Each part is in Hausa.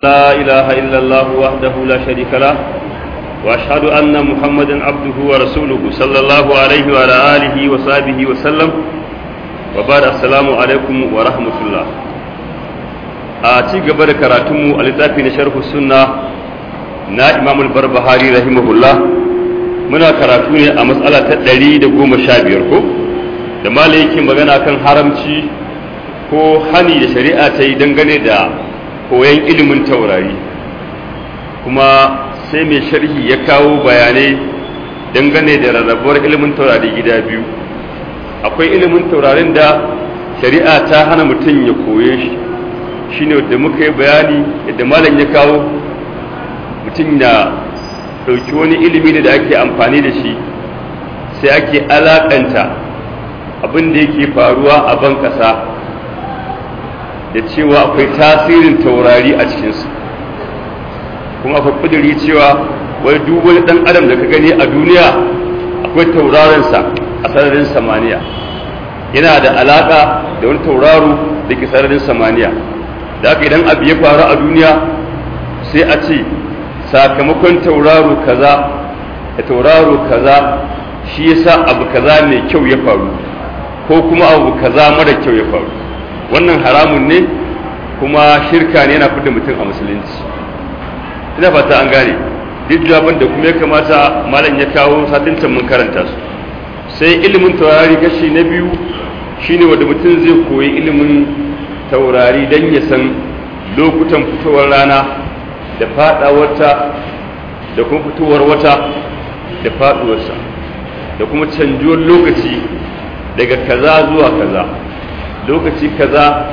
لا إله إلا الله وحده لا شريك له وأشهد أن محمدا عبده ورسوله صلى الله عليه وعلى آله وصحبه وسلم وبعد السلام عليكم ورحمة الله a ci gaba da karatunmu a littafi na sharhu sunna na imamul barbahari rahimahullah muna karatu ne a matsala ta ɗari da goma sha biyar ko da mala yake magana kan haramci ko hani da shari'a ta yi dangane da koyon ilimin taurari kuma sai mai sharhi ya kawo bayanai dangane da rarrabuwar ilimin taurari gida biyu akwai ilimin taurarin da shari'a ta hana mutum ya koye shi shine da muka yi bayani yadda malam ya kawo mutum na ɗauki wani ilimi ne da ake amfani da shi sai ake alaƙanta abin da yake faruwa a ban ƙasa da cewa akwai tasirin taurari a cikinsu kuma akwai kuduri cewa wai duk wani dan adam da ka gani a duniya akwai tauraronsa a sararin samaniya yana da alaka da wani tauraro da ke sararin samaniya da haka idan abu ya faru a duniya sai a ce sakamakon tauraro kaza da tauraro kaza shi yasa abu kaza mai kyau ya faru ko kuma abu kaza mara kyau ya faru wannan haramun ne kuma shirka ne yana fidda mutum a musulunci ina fata an gane duk jawaban da kuma ya kamata malam ya kawo satin can mun karanta su sai ilimin taurari kashi na biyu shine wanda mutum zai koyi ilimin taurari don ya san lokutan fitowar rana da fadawarta da kuma fitowar wata da faduwarsa da kuma canjuwar lokaci daga kaza zuwa kaza lokaci kaza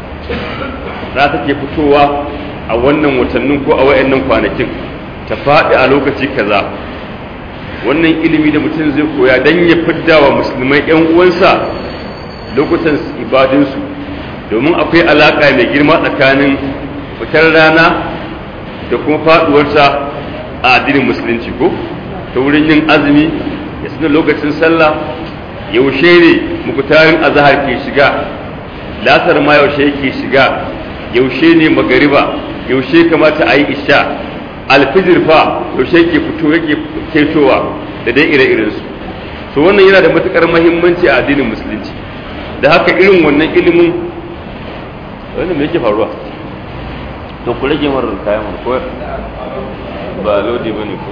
za ta ke fitowa a wannan watannin ko a wayannan kwanakin ta faɗi a lokaci kaza wannan ilimi da mutum zai koya don ya fidda wa musulmai 'yan uwansa lokutan ibadunsu domin akwai alaƙa mai girma tsakanin fitar rana da kuma faɗuwarsa a addinin musulunci ko ta wurin yin azumi ya suna lokacin sallah yaushe ne mukutarin azahar ke shiga lasar ma yaushe yake shiga yaushe ne magariba yaushe kamata a yi isha alfijir fa yaushe ke fito yake ketowa da dai ire-iren su so wannan yana da matukar mahimmanci a addinin musulunci da haka irin wannan ilimin wannan me yake faruwa to ku rage marar kayan ko ba lodi bane ko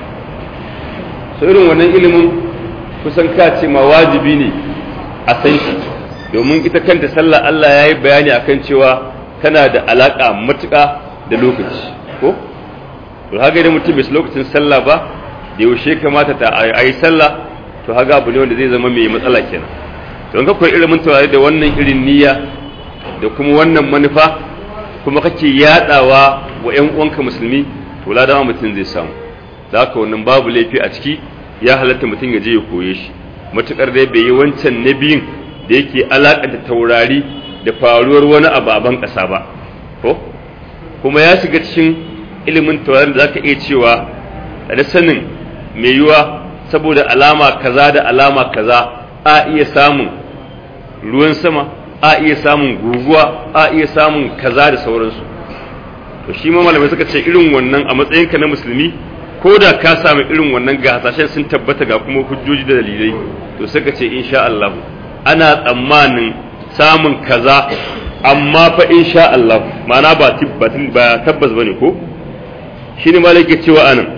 so irin wannan ilimin kusan ka ce ma wajibi ne a san shi domin ita kanta sallah Allah ya yi bayani akan cewa tana da alaƙa matuƙa da lokaci ko to haka idan mutum bai lokacin sallah ba da yaushe kamata ta a yi sallah to haka abu ne wanda zai zama mai matsala kenan don ka koyi ilimin taurari da wannan irin niyya da kuma wannan manufa kuma kake yadawa wa ƴan uwanka musulmi to ladama mutum zai samu da haka wannan babu laifi a ciki ya halatta mutum ya je ya koye shi matukar dai bai yi wancan na biyun da yake alakanta taurari da faruwar wani ababen ƙasa ba ko kuma ya shiga cikin ilimin taurarin da zaka iya cewa da sanin mai yiwa saboda alama kaza da alama kaza a iya samun ruwan sama a iya samun guguwa a iya samun kaza da sauransu to shi ma malamai suka ce irin wannan a matsayinka na musulmi ko da ka samu irin wannan ga hasashen sun tabbata ga kuma hujjoji da dalilai to suka ce insha Allah ana tsammanin samun kaza amma fa insha Allah ma'ana ba tabbatin ba tabbas bane ko shine malaka cewa anan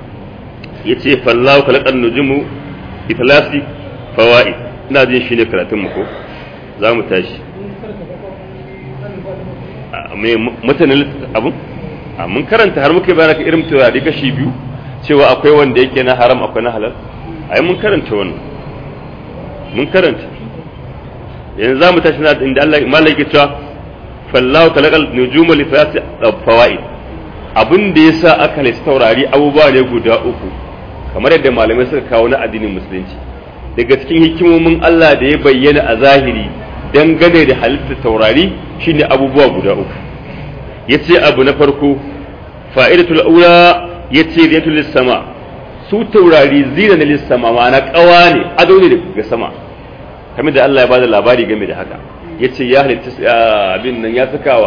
yace fallahu khalaqan nujumu ithlasi fawaid ina jin shine karatun mu ko za mu tashi me mutanen abun mun karanta har muka bayana ka irin turare kashi biyu cewa akwai wanda yake na haram akwai na halal ai mun karanta wannan mun karanta yanzu za mu tashi na inda Allah malaki cewa fallahu talaqal nujuma li fayati fawaid abin da yasa aka lissa taurari abubuwa ne guda uku kamar yadda malamai suka kawo na addinin musulunci daga cikin hikimomin Allah da ya bayyana a zahiri dangane da halittar taurari shine abubuwa guda uku yace abu na farko fa'idatul ula yace riyatul lis-sama su taurari zina na lis-sama ma'ana kawa ne ado ne daga sama kamar da Allah ya bada labari game da haka yace ya halitta abin nan ya sakawa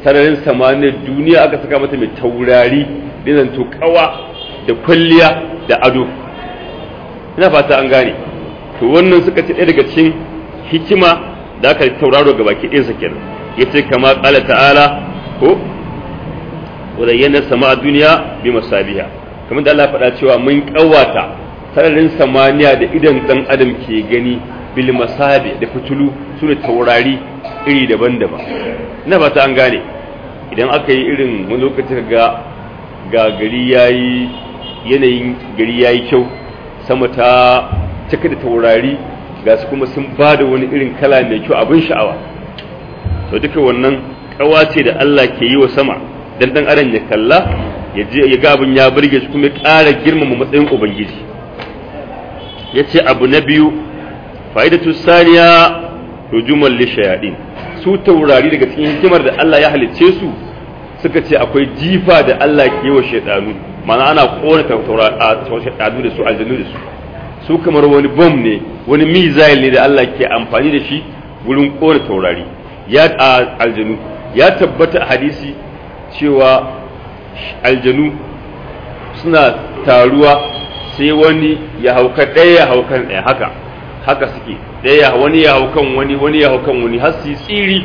sararin samaniyar duniya aka saka mata mai taurari dinan to kawa da kwalliya da ado ina fata an gane to wannan suka ce ɗaya daga cikin hikima da aka tauraro ga baki ɗinsa kenan yace kama qala ta'ala ko wadayyana sama duniya bi masabiha kamar da Allah faɗa cewa mun kawata sararin samaniya da idan dan adam ke gani bil masabi da fitulu sune taurari iri daban-daban ina fata an gane idan aka yi irin wani lokaci ga ga gari yayi yanayin gari yayi kyau sama ta cika da taurari ga su kuma sun ba da wani irin kala mai kyau abin sha'awa to duka wannan kawace da Allah ke yi wa sama dan dan adam ya kalla ya je ya ga abin ya burge shi kuma ya ƙara girmama matsayin ubangiji yace abu na biyu fa'idatu saniya rujumal lishayadin su taurari daga cikin hikimar da Allah ya halicce su suka ce akwai jifa da Allah ke yi wa shaidanu mana ana kona taurari da su aljanu da su su kamar wani bom ne wani missile ne da Allah ke amfani da shi wurin kona taurari ya aljanu ya tabbata a hadisi cewa aljanu suna taruwa sai wani ya hauka ɗaya ya haukan ɗaya haka haka suke ɗaya wani ya haukan wani wani ya haukan wani har su tsiri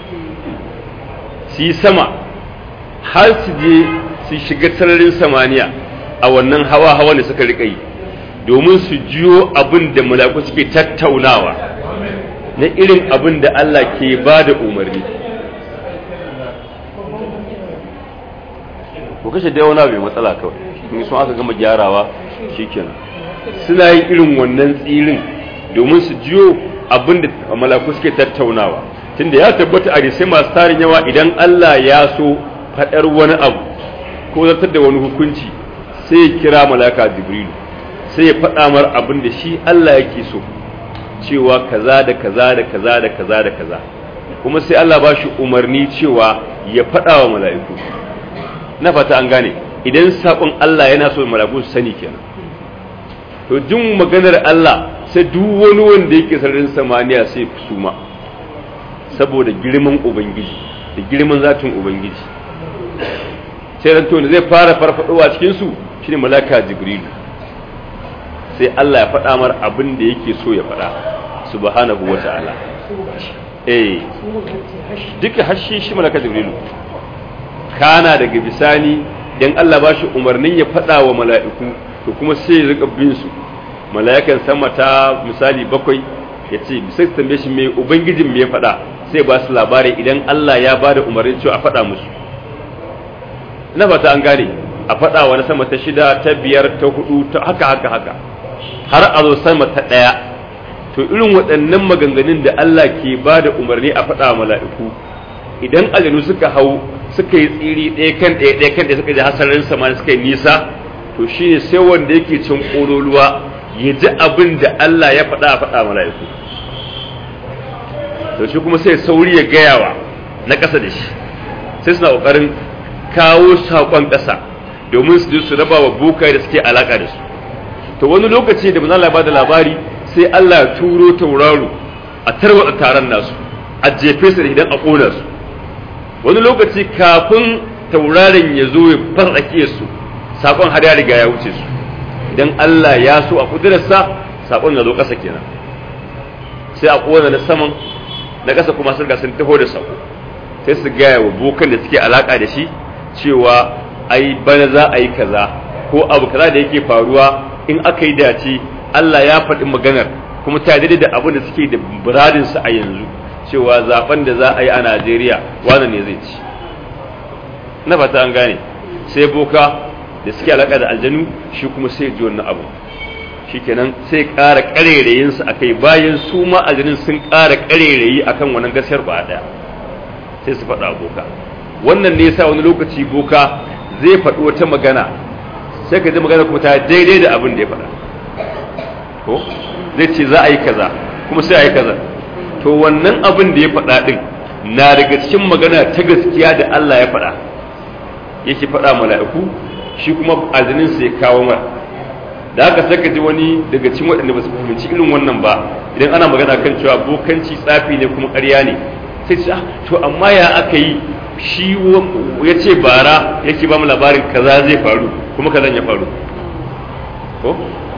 su yi sama har su je su shiga sararin samaniya a wannan hawa hawa da suka riƙa yi domin su jiyo abin da malaku suke tattaunawa na irin abin da Allah ke ba da umarni ko kashe da wani bai matsala kawai in sun aka gama gyarawa shikenan suna yin irin wannan tsirin domin su jiyo abin da malaku suke tattaunawa tunda ya tabbata a sai masu tarin yawa idan Allah ya so faɗar wani abu ko zartar da wani hukunci sai ya kira malaka jibrilu sai ya faɗa mar abin da shi Allah yake so cewa kaza da kaza da kaza da kaza da kaza kuma sai Allah ba shi umarni cewa ya faɗa wa mala'iku na fata an gane idan saƙon Allah yana so mala'iku su sani kenan to jin maganar Allah sai duk wani wanda yake sararin samaniya sai suma saboda girman ubangiji da girman zatin ubangiji sai ranto ne zai fara farfadowa cikin su shine malaka jibrilu sai Allah ya faɗa mar abin da yake so ya faɗa subhanahu wa ta'ala eh duka hashi shi malaka jibrilu kana daga bisani dan Allah ba shi umarnin ya faɗa wa mala'iku to kuma sai ya rika bin su mala'ikan sama ta misali bakwai ya ce sai su tambaye shi me ubangijin me ya faɗa sai ba su labari idan Allah ya ba da umarnin cewa a faɗa musu ina fata an gane a faɗa wa na sama ta shida ta biyar ta hudu ta haka haka haka har a zo sama ta ɗaya to irin waɗannan maganganun da Allah ke ba da umarni a faɗa mala'iku idan aljanu suka hau suka yi tsiri ɗaya kan ɗaya ɗaya kan ɗaya suka ji hasarin sama suka yi nisa to shine sai wanda yake cin ƙololuwa ya ji abin da Allah ya faɗa a faɗa mala'iku to shi kuma sai sauri ya gayawa na ƙasa da shi sai suna ƙoƙarin kawo saƙon ƙasa domin su je su raba wa bokai da suke alaƙa da su to wani lokaci da manzo Allah ba da labari sai Allah ya turo tauraro a tarwatsa taron nasu a jefe su da idan a kona su wani lokaci kafin tauraron ya zo ya fartsake su sakon har ya riga ya wuce su idan Allah ya so a kudurarsa sakon ya zo ƙasa kenan sai a kona na saman na ƙasa kuma sun ga sun taho da sako sai su gaya wa bokan da suke alaka da shi cewa ai bana za a yi kaza ko abu kaza da yake faruwa in aka yi dace Allah ya faɗi maganar kuma ta daidai da abin da suke da buradinsu a yanzu cewa zaben da za a yi a Najeriya wannan ne zai ci na fata an gane sai boka da suke alaƙa da aljanu shi kuma sai ji wannan abu shikenan sai ƙara ƙarerayinsu a kai bayan su ma aljanun sun ƙara ƙarerayi akan wannan gaskiyar ba ɗaya sai su faɗa boka wannan ne yasa wani lokaci boka zai faɗi wata magana sai ka ji magana kuma ta daidai da abin da ya faɗa ko zai ce za a yi kaza kuma sai a yi kaza to wannan abin da ya faɗa ɗin na daga cikin magana ta gaskiya da Allah ya faɗa yake faɗa mala'iku shi kuma azinin sai kawo mara da haka sai ka ji wani daga cikin waɗanda ba su fahimci irin wannan ba idan ana magana kan cewa bokanci tsafi ne kuma ƙarya ne sai ce to amma ya aka yi shi ya ce bara yake ba mu labarin kaza zai faru kuma kazan ya faru ko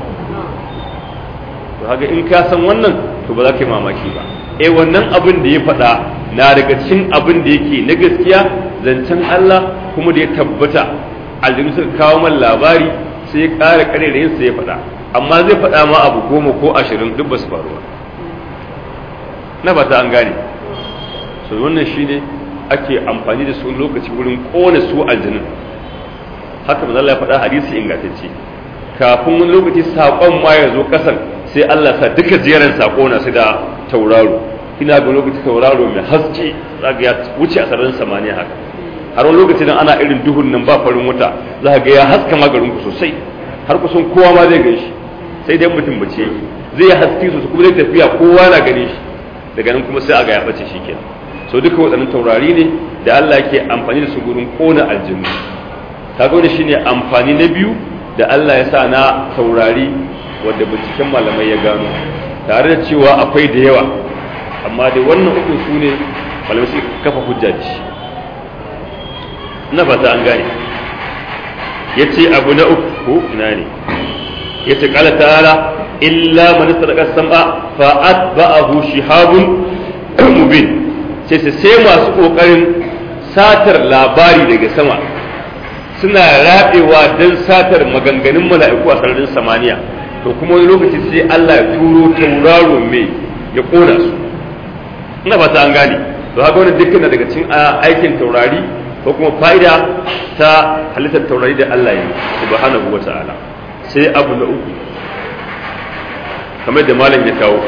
to haka in ka san wannan to ba za ka yi mamaki ba eh wannan abin da ya faɗa na daga cikin abin da yake na gaskiya zancen Allah kuma da ya tabbata aljinu suka kawo man labari sai ya ƙara ƙare da yinsa ya faɗa amma zai faɗa ma abu goma ko ashirin duk ba su faru ba na ba ta an gane so wannan shine ake amfani da su lokaci wurin ƙona su aljinin haka ba Allah ya faɗa hadisi ingantacce kafin wani lokaci saƙon ma ya zo ƙasar sai Allah sa duka jeran saƙo na su da tauraro ina ga lokaci tauraro mai haske zaga ya wuce a sararin samaniya haka har wani lokaci dan ana irin duhun nan ba farin wuta za ga ya haska magarin ku sosai har kusan kowa ma zai ganshi sai dai mutum bace yake zai haske sosai kuma zai tafiya kowa na gane shi daga nan kuma sai aga ya bace shi kenan so duka waɗannan taurari ne da Allah yake amfani da su gurin kona aljinu kaga wani shine amfani na biyu da Allah ya sa na taurari wanda binciken malamai ya gano tare da cewa akwai da yawa amma dai wannan uku su ne malamai suka kafa hujja da shi na fata an gane ya ce abu na uku ina ne ya ce kala ta'ala illa man sadaka sam'a fa atba'ahu shihabun mubin sai sai sai masu kokarin satar labari daga sama suna rabewa don satar maganganun mala'iku a sararin samaniya to kuma wani lokaci sai Allah ya turo tauraro mai ya kona su ina fata an gane to haka wani dukkan daga cikin aikin taurari ko kuma fa'ida ta halittar taurari da Allah ya subhanahu wa ta'ala sai abu na uku kamar da malam ya kawo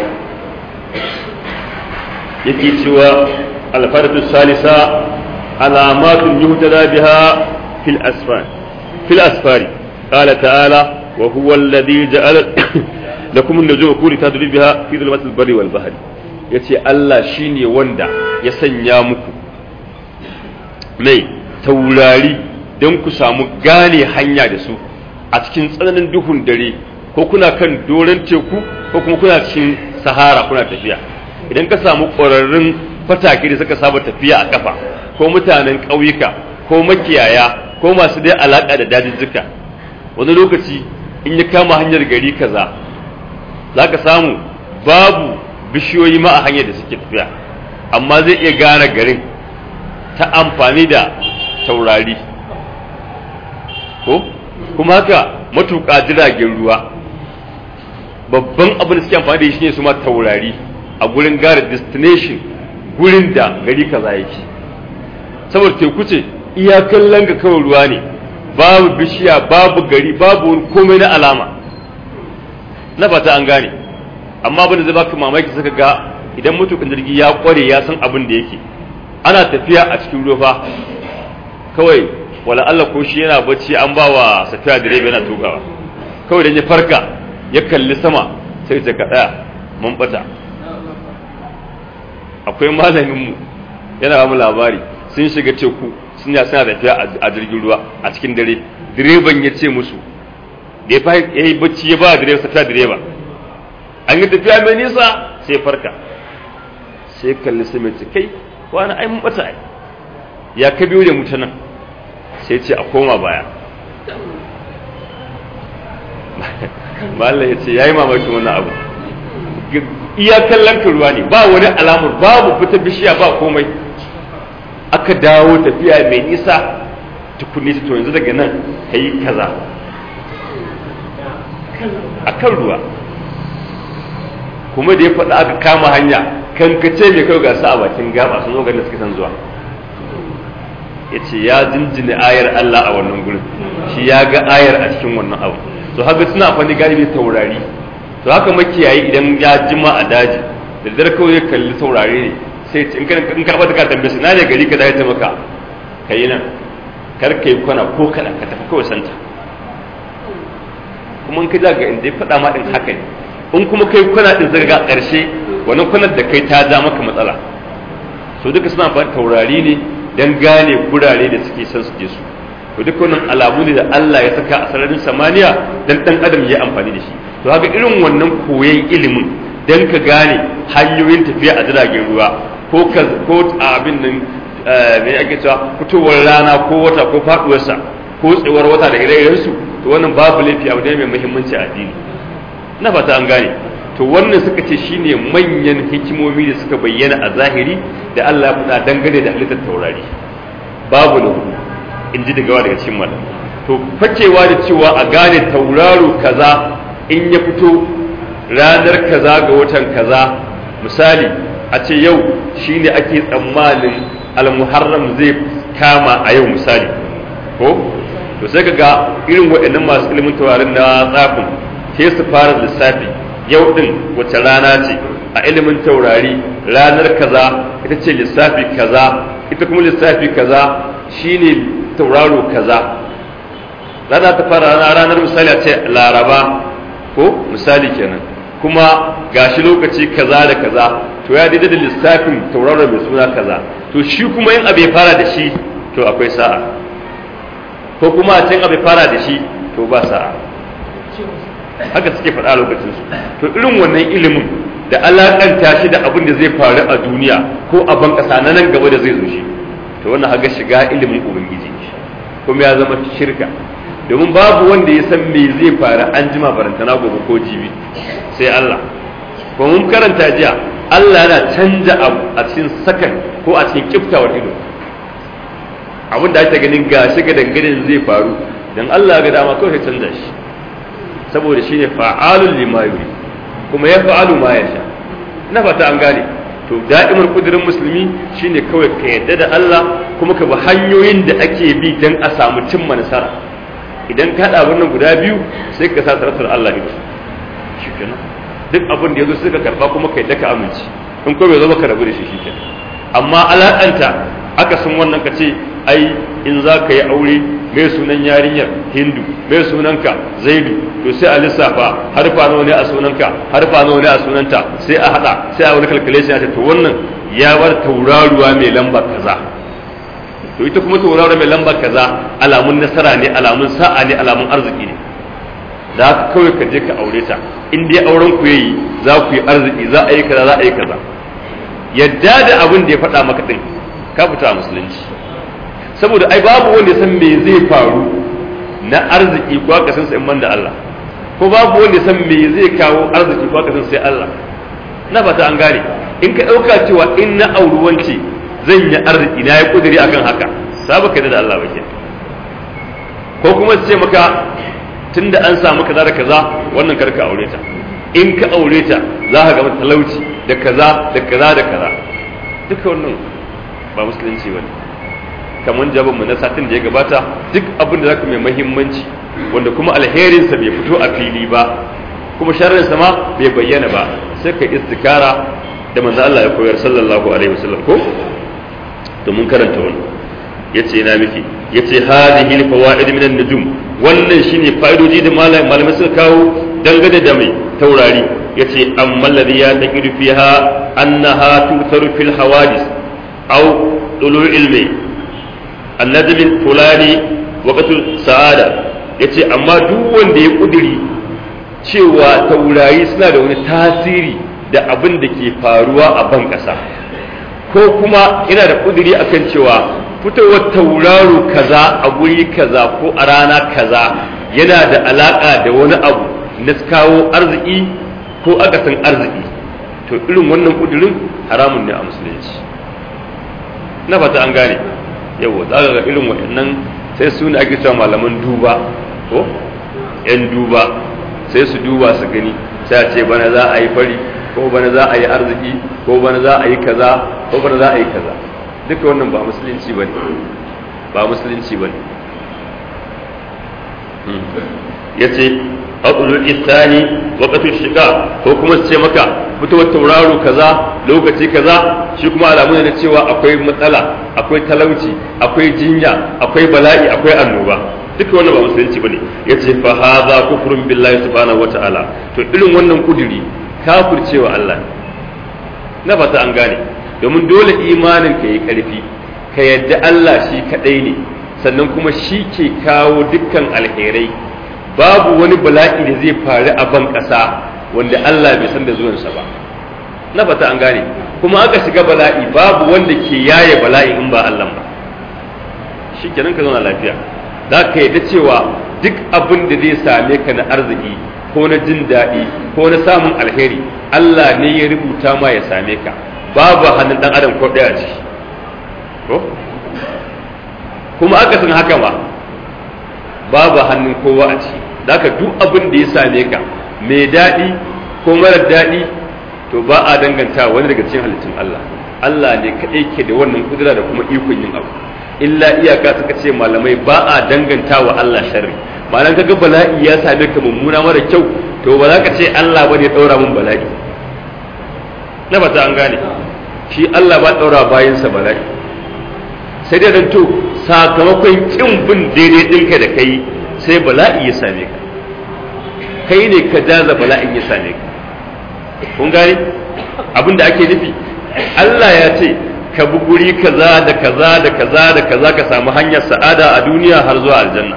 yake cewa alfaratu salisa alamatun yuhtada biha fil asfar fil asfari qala ta'ala wa huwa alladhi ja'ala lakum an-nujuma kulli tadri biha fi dhulumatil barri wal bahri yace Allah shine wanda ya sanya muku mai taurari don ku samu gane hanya da su a cikin tsananin duhun dare ko kuna kan doron teku ko kuma kuna cikin sahara kuna tafiya idan ka samu ƙwararrun fatake da suka saba tafiya a kafa ko mutanen ƙauyuka ko makiyaya ko masu dai alaƙa da dajijjika wani lokaci in ya kama hanyar gari kaza za ka samu babu bishiyoyi ma a hanyar da suke tafiya amma zai iya gane garin ta amfani da taurari ko kuma haka matuƙa jiragen ruwa babban abin da suke amfani da shi ne su ma taurari a gurin gara destination gurin da gari kaza yake saboda teku ce iyakan langa kawai ruwa ne babu bishiya babu gari babu wani komai na alama na fata an gane amma abin da zai baka mamaki suka ga idan matuƙin jirgi ya kware ya san abin da yake ana tafiya a cikin ruwa kawai wala Allah ko shi yana bacci an ba wa safiya direba yana tukawa kawai da ya farka ya kalli sama sai ta kaɗa mun bata akwai malamin mu yana ba mu labari sun shiga teku sun ya suna tafiya a jirgin ruwa a cikin dare direban ya ce musu da ya yi bacci ya ba direba safiya direba an yi tafiya mai nisa sai farka sai kalli sai mai kai wani ai mun bata ai ya ka biyo da mutanen sai ce a koma baya mallam ya ce ya yi mamakin wannan abu iya kallon ruwa ne ba wani alamar babu fita bishiya ba komai aka dawo tafiya mai nisa tukunni to yanzu daga nan ka yi kaza a kan ruwa kuma da ya faɗa aka kama hanya kankace mai kai gasa a bakin gaba sun zo ganin suke san zuwa ya ce ya jinjina ayar Allah a wannan gurin shi ya ga ayar a cikin wannan abu to haka suna amfani galibi taurari to haka makiyayi idan ya jima a daji da dare kawai ya kalli taurari ne sai in ka in karɓa ta ka tambaye su na ne gari ka da ta maka kai nan kar kai kwana ko kaɗan ka tafi kawai santa kuma in ka ga inda ya faɗa ma ɗin haka ne in kuma kai kwana ɗin zaka ga ƙarshe wannan kwanar da kai ta ja maka matsala so duka suna amfani taurari ne dan gane gurare da suke son su je su to duka wannan alamu ne da Allah ya saka a sararin samaniya dan dan adam ya amfani da shi to haka irin wannan koyon ilimin dan ka gane hanyoyin tafiya a jiragen ruwa ko ka ko a abin nan me ake cewa fitowar rana ko wata ko faduwarsa ko tsewar wata da ire-irensu to wannan babu laifi abu ne mai muhimmanci a addini na fata an gane to wannan suka ce shine manyan hikimomi da suka bayyana a zahiri da Allah ya faɗa dangane da halittar taurari babu na in ji daga daga cikin malam to fakewa da cewa a gane tauraro kaza in ya fito ranar kaza ga watan kaza misali a ce yau shine ake tsammanin almuharram zai kama a yau misali ko to sai ka ga irin waɗannan masu ilimin taurarin na tsafin sai su fara lissafi yau din wace rana ce a ilimin taurari ranar kaza ita ce lissafi kaza ita kuma lissafi kaza shine tauraro kaza rana ta fara ranar misali a ce laraba ko misali kenan kuma gashi lokaci kaza da kaza to ya daidai da lissafin tauraro mai suna kaza to shi kuma yin abu ya fara da shi to akwai sa'a ko kuma a can abu ya fara da shi to ba sa'a haka suke faɗa lokacin su to irin wannan ilimin da alakanta shi da abin da zai faru a duniya ko a ban ƙasa na nan gaba da zai zo shi to wannan haka shiga ilimin ubangiji kuma ya zama shirka domin babu wanda ya san me zai faru an jima barantana gobe ko jibi sai Allah ko mun karanta jiya Allah yana canja abu a cikin sakan ko a cikin kiftawar ido abin da ake ganin gashi ga dangane zai faru dan Allah ga dama kawai sai canja shi saboda shine fa'alul lima yuri kuma ya fa'alu ma yasha na fata an gane to da'imar kudirin musulmi shine kawai ka yadda da Allah kuma ka bi hanyoyin da ake bi dan a samu cimma nasara idan ka haɗa wannan guda biyu sai ka sa taratar Allah ido shikenan duk abin da yazo sai ka karba kuma ka yadda ka amince in ko bai zo ka rabu da shi shikenan amma alakanta aka sun wannan ka ce ai in za ka yi aure mai sunan yarinyar hindu mai sunanka zaidu to sai a lissafa harfa nawa ne a sunanka harfa nawa ne a sunanta sai a hada sai a wani calculation ya ce to wannan ya bar tauraruwa mai lamba kaza to ita kuma tauraruwa mai lamba kaza alamun nasara ne alamun sa'a ne alamun arziki ne da haka kawai ka je ka aure ta in dai auren ku yayi za ku yi arziki za a yi kaza za a yi kaza yadda da abin da ya faɗa maka din ka fita a musulunci saboda ai babu wanda ya san me zai faru na arziki ko aka san sai man da Allah ko babu wanda ya san me zai kawo arziki ko aka san sai Allah na fata an gane in ka dauka cewa in na auri wance zan yi arziki na yi kudiri akan haka sabu ka da Allah bake ko kuma su ce maka tunda an samu kaza da kaza wannan karka aure ta in ka aure ta za ka ga talauci da kaza da kaza da kaza duka wannan ba musulunci bane kamar jabin mu na satin da ya gabata duk abin da zaka mai muhimmanci wanda kuma alherinsa bai fito a fili ba kuma sharrinsa ma bai bayyana ba sai ka istikara da manzo Allah ya koyar sallallahu alaihi wasallam ko to mun karanta wannan yace ina miki yace hadhihi alfawaid min an-nujum wannan shine fa'idoji da malamai suka kawo dangane da mai taurari yace amma alladhi ya taqidu fiha annaha tutaru fil hawadis aw tulu'il mai annajmin fulani waqtul sa'ada yace amma duk wanda ya kudiri cewa taurari suna da wani tasiri da abin da ke faruwa a ban ƙasa ko kuma yana da kudiri akan cewa fitowar tauraro kaza a guri kaza ko a rana kaza yana da alaka da wani abu na kawo arziki ko akasin arziki to irin wannan kudirin haramun ne a musulunci na fata an gane yawa za ga irin waɗannan sai su ne ake cewa malaman duba ko yan duba sai su duba su gani sai a ce bana za a yi fari ko bana za a yi arziki ko bana za a yi kaza ko bana za a yi kaza duka wannan ba musulunci bane ba musulunci bane yace aqulul isani waqtul shiqa ko kuma su ce maka fitowar tauraro kaza lokaci kaza shi kuma alamu ne na cewa akwai matsala akwai talauci akwai jinya akwai bala'i akwai annoba duka wannan ba musulunci bane yace fa hadha kufrun billahi subhanahu wataala to irin wannan kuduri kafircewa Allah na fata an gane domin dole imanin ka yi karfi ka yadda Allah shi kadai ne sannan kuma shi ke kawo dukkan alherai babu wani bala'i da zai faru a ban ƙasa wanda Allah bai san da zuwansa ba na fata an gane kuma aka shiga bala'i babu wanda ke yaye bala'i in ba Allah ba shi kenan ka zauna lafiya za ka yadda cewa duk abin da zai same ka na arziki ko na jin daɗi ko na samun alheri Allah ne ya rubuta ma ya same ka babu hannun ɗan adam ko ɗaya ce kuma aka san haka ma babu hannun kowa a ciki da duk abin da ya same ka mai daɗi ko marar daɗi to ba a danganta wani daga cikin halittun Allah Allah ne kaɗai ke da wannan kudura da kuma ikon yin abu illa iyaka suka ce malamai ba a danganta wa Allah sharri ma'anar kaga bala'i ya same ka mummuna mara kyau to ba za ka ce Allah bane ya ɗaura min bala'i na bata an gane shi Allah ba ɗaura bayansa bala'i sai dai to sakamakon kin bin daidai ɗinka da kai sai bala'i ya same ka kai ne ka jaza bala'in ya same ka kun gane abin da ake nufi Allah ya ce ka bi guri kaza da kaza da kaza da kaza ka samu hanyar sa'ada a duniya har zuwa aljanna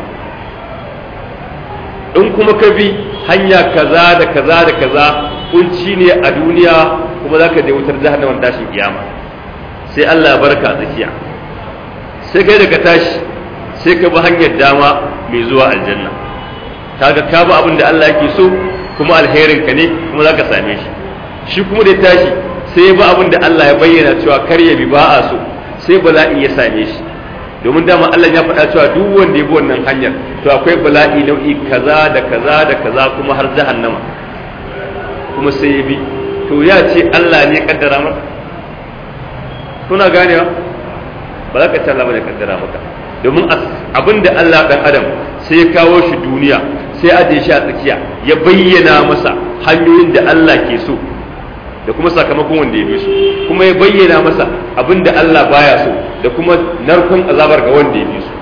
in kuma ka bi hanya kaza da kaza da kaza kunci ne a duniya kuma za ka je wutar jahannama tashin kiyama sai Allah ya barka a tsakiya sai kai da ka tashi sai ka bi hanyar dama mai zuwa aljanna kaga ka bi abin da Allah yake so kuma alherin ka ne kuma zaka same shi shi kuma da tashi sai ya bi abin da Allah ya bayyana cewa kar ya bi ba a so sai bala'i ya same shi domin dama Allah ya faɗa cewa duk wanda ya bi wannan hanyar to akwai bala'i nau'i kaza da kaza da kaza kuma har jahannama kuma sai ya bi to ya ce Allah ne ya kaddara maka kuna ganewa ba za ka ce Allah ba ne kaddara maka domin abin da Allah dan adam sai ya kawo shi duniya sai aje shi a tsakiya ya bayyana masa hanyoyin da Allah ke so da kuma sakamakon wanda ya bi su kuma ya bayyana masa abin da Allah baya so da kuma narkon azabar ga wanda ya bi su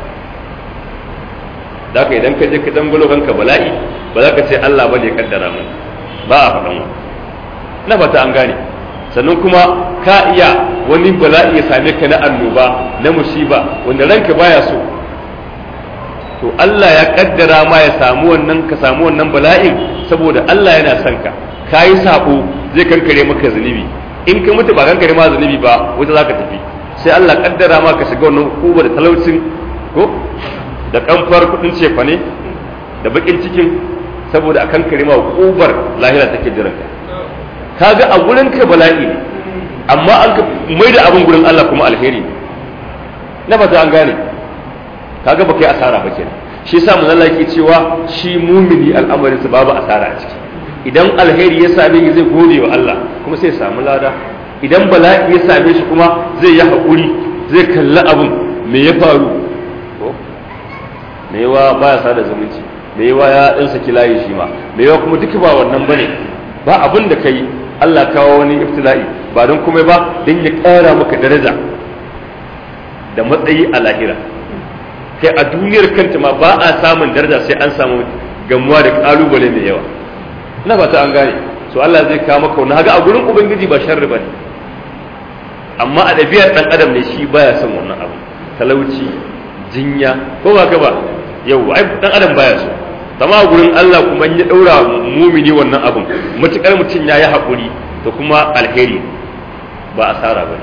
da ka idan ka je ka dangalo kanka bala'i ba za ka ce Allah ba ne kaddara mu ba a faɗan wa na fata an gane sannan kuma ka iya wani bala'i ya same ka na annoba na musiba wanda ranka baya so to Allah ya kaddara ma ya samu wannan ka samu wannan bala'in saboda Allah yana son ka kayi sabo zai kankare maka zunubi in ka mutu ba kankare ma zunubi ba wata zaka tafi sai Allah kaddara ma ka shiga wannan hukuba da talaucin ko da kamfar kudin cefa ne da bakin cikin saboda a kankare ma hukubar lahira take jiran ka kaga a gurin ka bala'i ne amma an ka mai da abin gurin Allah kuma alheri na fata an gane kaga ba kai asara ba kenan shi yasa mun Allah yake cewa shi mumini al'amarin sa babu asara a ciki idan alheri ya same shi zai gode wa Allah kuma sai ya samu lada idan bala'i ya same shi kuma zai yi haƙuri zai kalli abin me ya faru me yawa baya sada zumunci me yawa ya dan saki layi shi ma me yawa kuma duka ba wannan bane ba abin da kai Allah kawo wani ibtila'i ba don kuma ba don ya ƙara maka daraja da matsayi a lahira kai a duniyar kanta ma ba a samun daraja sai an samu gamuwa da kalubale mai yawa ina fata an gane so Allah zai kawo maka wani haga a gurin ubangiji ba sharri bane amma a ɗabi'ar ɗan adam ne shi baya son wannan abu talauci jinya ko ba ka ba yau ai ɗan adam baya so amma a gurin Allah kuma ya ɗaura mumini wannan abun matukar mutum ya yi haƙuri to kuma alheri ba asara bane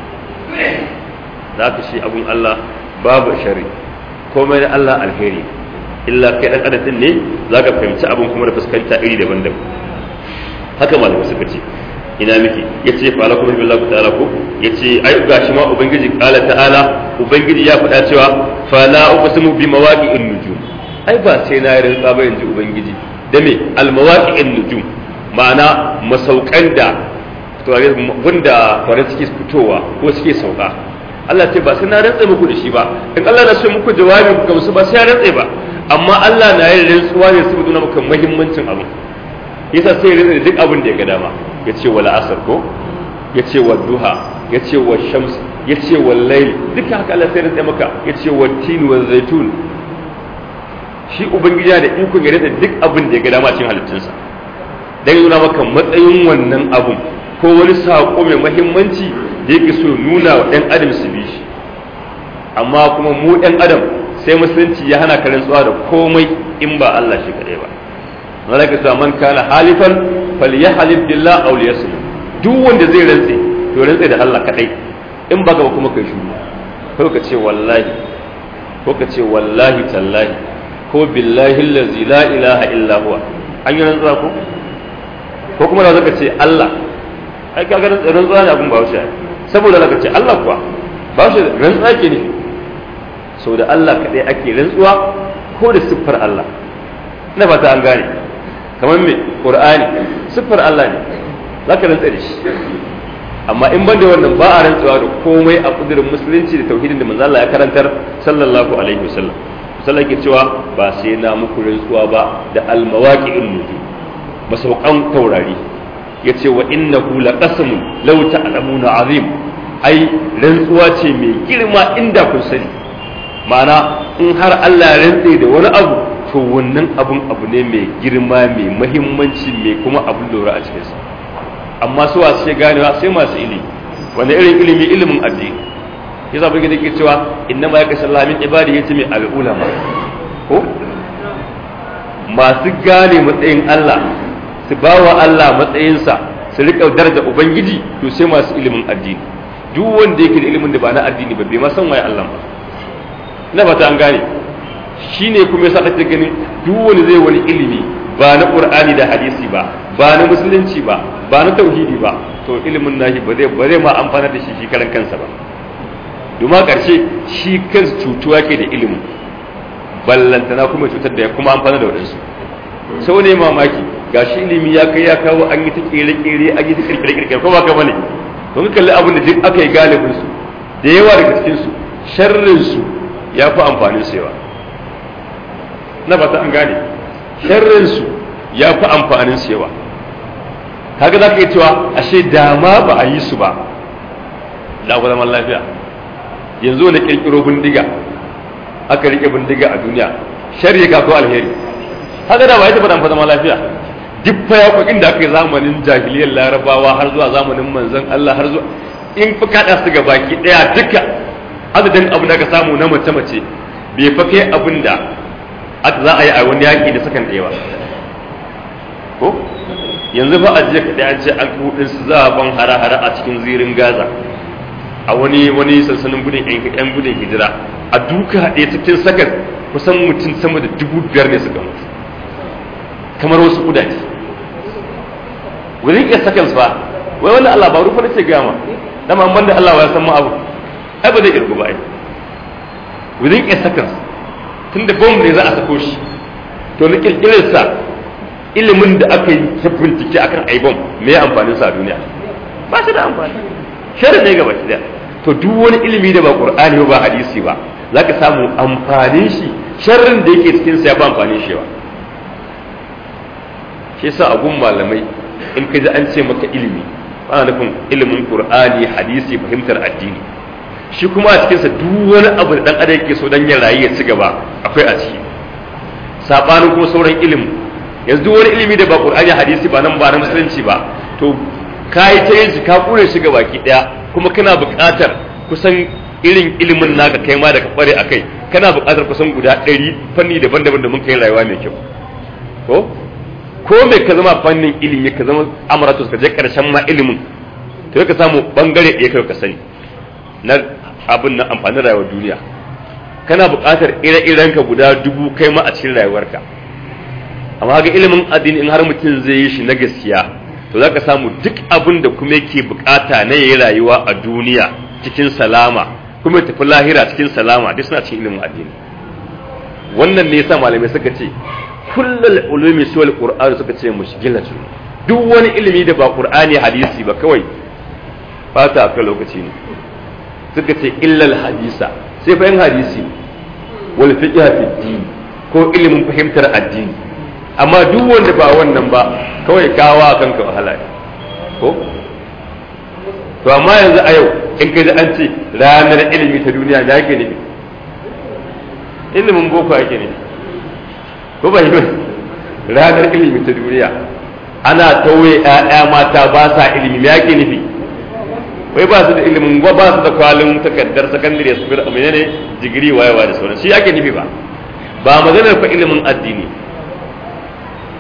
za ka shi abun Allah babu shari komai na Allah alheri illa kai dan adam ne zaka fahimci abin kuma da fuskanta iri daban-daban haka malamai suka ce ina miki yace fa lakum billahi ta'ala ko yace ai gashi ma ubangiji qala ta'ala ubangiji ya faɗa cewa fa la uqsimu bi mawaqi'in nujum ai ba sai na yi rantsa ba yanzu ubangiji da me al mawaqi'in nujum ma'ana masaukan da wanda kwarai suke fitowa ko suke sauka Allah ce ba sai na rantsa muku da shi ba in Allah na so muku jawabi ku gamsu ba sai ya rantsa ba amma Allah na yin rantsuwa ne saboda nuna maka muhimmancin abu yasa sai ya rantsa da duk abin da ya ga dama ya ce wal asr ko ya ce wal duha ya ce wal shams ya ce wal layl duka haka Allah sai ya rantsa maka ya ce wal tin wal zaitun shi ubangiji da ikon ya rantsa duk abin da ya ga dama cikin halittunsa dan ya nuna maka matsayin wannan abun ko wani saƙo mai mahimmanci da yake so nuna wa ɗan adam su bi shi amma kuma mu ɗan adam sai musulunci ya hana karin tsuwa da komai in ba Allah shi kaɗai ba malaka cewa man kana halifan falyahlif billah aw liyasmut duk wanda zai rantse to rantse da Allah kadai in baka ba kuma kai shuru ko ka ce wallahi ko ka ce wallahi tallahi ko billahi allazi la ilaha illa huwa an yi rantsuwa ko ko kuma da zaka ce Allah ai kaga rantsuwa ne abun ba wuce saboda zaka ce Allah kuwa ba shi rantsuwa ke ne sau da Allah kadai ake rantsuwa ko da siffar Allah ina fata an gane kamar me qur'ani siffar Allah ne zaka rantsa da shi amma in ban da wannan ba a rantsuwa da komai a kudurin musulunci da tauhidin da manzo Allah ya karantar sallallahu alaihi wasallam sallallahu ke cewa ba sai na muku rantsuwa ba da almawaqi'in nujum masaukan taurari yace wa innahu laqasamun law ta'lamuna azim ai rantsuwa ce mai girma inda kun sani ma'ana in har Allah ya rantse da wani abu to wannan abun abu ne mai girma mai mahimmanci mai kuma abun lura a cikinsa amma su wasu sai ganewa sai masu ilimi wanda irin ilimi ilimin addini ya zaɓi gida ke cewa inna ma ya kashe lamin ibadi ya ce mai al'ulama ko masu gane matsayin Allah su ba wa Allah matsayinsa su riƙa daraja ubangiji to sai masu ilimin addini duk wanda yake da ilimin da ba na addini ba bai ma san waye Allah ba na fata an gane shi ne kuma yasa kake gani duk wani zai wani ilimi ba na qur'ani da hadisi ba ba na musulunci ba ba na tauhidi ba to ilimin nashi ba zai ba zai ma amfana da shi shi karan kansa ba domin karshe shi kansa cutuwa ke da ilimin ballantana kuma cutar da ya kuma amfana da wadansu sau ne mamaki ga shi ilimi ya kai ya kawo an yi ta kere-kere an yi ta kirkire-kirkire ko ba ka bane don kalli abin da duk aka yi galibin su da yawa daga cikin su sharrin su ya fi amfanin su yawa na ba ta an gane sharrin su ya fi amfanin su yawa kaga za ka yi cewa ashe dama ba a yi su ba da ku zaman lafiya yanzu wani kirkiro bindiga aka rike bindiga a duniya sharri ka ko alheri haka da ba ya taɓa zaman lafiya duk fa yaƙoƙin da aka yi zamanin jahiliyar larabawa har zuwa zamanin manzon Allah har zuwa in fa kaɗa su ga baki ɗaya duka adadin abin da aka samu na mace-mace bai fa kai abin da za a yi a wani yaƙi da sakan ɗaya ba ko yanzu fa a jiya kaɗai an ce an kuɗin su za a ban hara-hara a cikin zirin gaza a wani wani sansanin gudun yan gudun hijira a duka ɗaya cikin sakan kusan mutum sama da dubu biyar ne suka mutu kamar wasu kudaje wurin iya sakan ba wai wannan Allah ba rufa nace gama dama ban da Allah ya san mu abu ai ba zai irgu ba ai wurin iya sakan tunda bomb ne za a sako shi to na kirkirar sa ilimin da aka yi ta bincike akan ai bomb me ya amfanin sa a duniya ba shi da amfani shirin ne gaba da to duk wani ilimi da ba qur'ani ba hadisi ba zaka samu amfanin shi sharrin da yake cikin sa ya ba amfanin shi ba shi yasa a gun malamai in ka ji an ce maka ilimi ana nufin ilimin qur'ani hadisi fahimtar addini shi kuma a cikinsa duk wani abu da dan adam yake so dan ya rayu ya ci gaba akwai a ciki sabanin kuma sauran ilimi yanzu duk wani ilimi da ba qur'ani hadisi ba nan ba na musulunci ba to kai ta yin shi ka kure shi ga baki daya kuma kana buƙatar kusan irin ilimin naka kai ma da ka kware akai kana buƙatar kusan guda ɗari fanni daban-daban da mun kai rayuwa mai kyau ko ko mai ka zama fannin ilimi ka zama amaratus ka je karshen ma ilimin to ka samu bangare ɗaya kai ka sani na abin na amfanin rayuwar duniya kana buƙatar ire-iren ka guda dubu kai ma a cikin rayuwarka amma ga ilimin addini in har mutum zai yi shi na gaskiya to za ka samu duk abin da kuma yake buƙata na yayi rayuwa a duniya cikin salama kuma ya tafi lahira cikin salama duk suna cikin ilimin addini wannan ne yasa malamai suka ce kullal ulumi suwal qur'ani suka ce mushkilatu duk wani ilimi da ba qur'ani hadisi ba kawai fata ka lokaci ne suka ce illal hadisa sai fa hadisi wal fiqh fi din ko ilimin fahimtar addini amma duk wanda ba wannan ba kawai kawa kanka wahala ko to amma yanzu a yau in ka ji an ce ranar ilimi ta duniya da yake ne ilimin boko yake ne ko ba yi ranar ilimi ta duniya ana tauye ƴaƴa mata ba sa ilimi me yake nufi wai ba su da ilimin ba ba su da kwalin takardar sakandare su fira amina ne digiri wayewa da sauran shi ake nufi ba ba maganar fa ilimin addini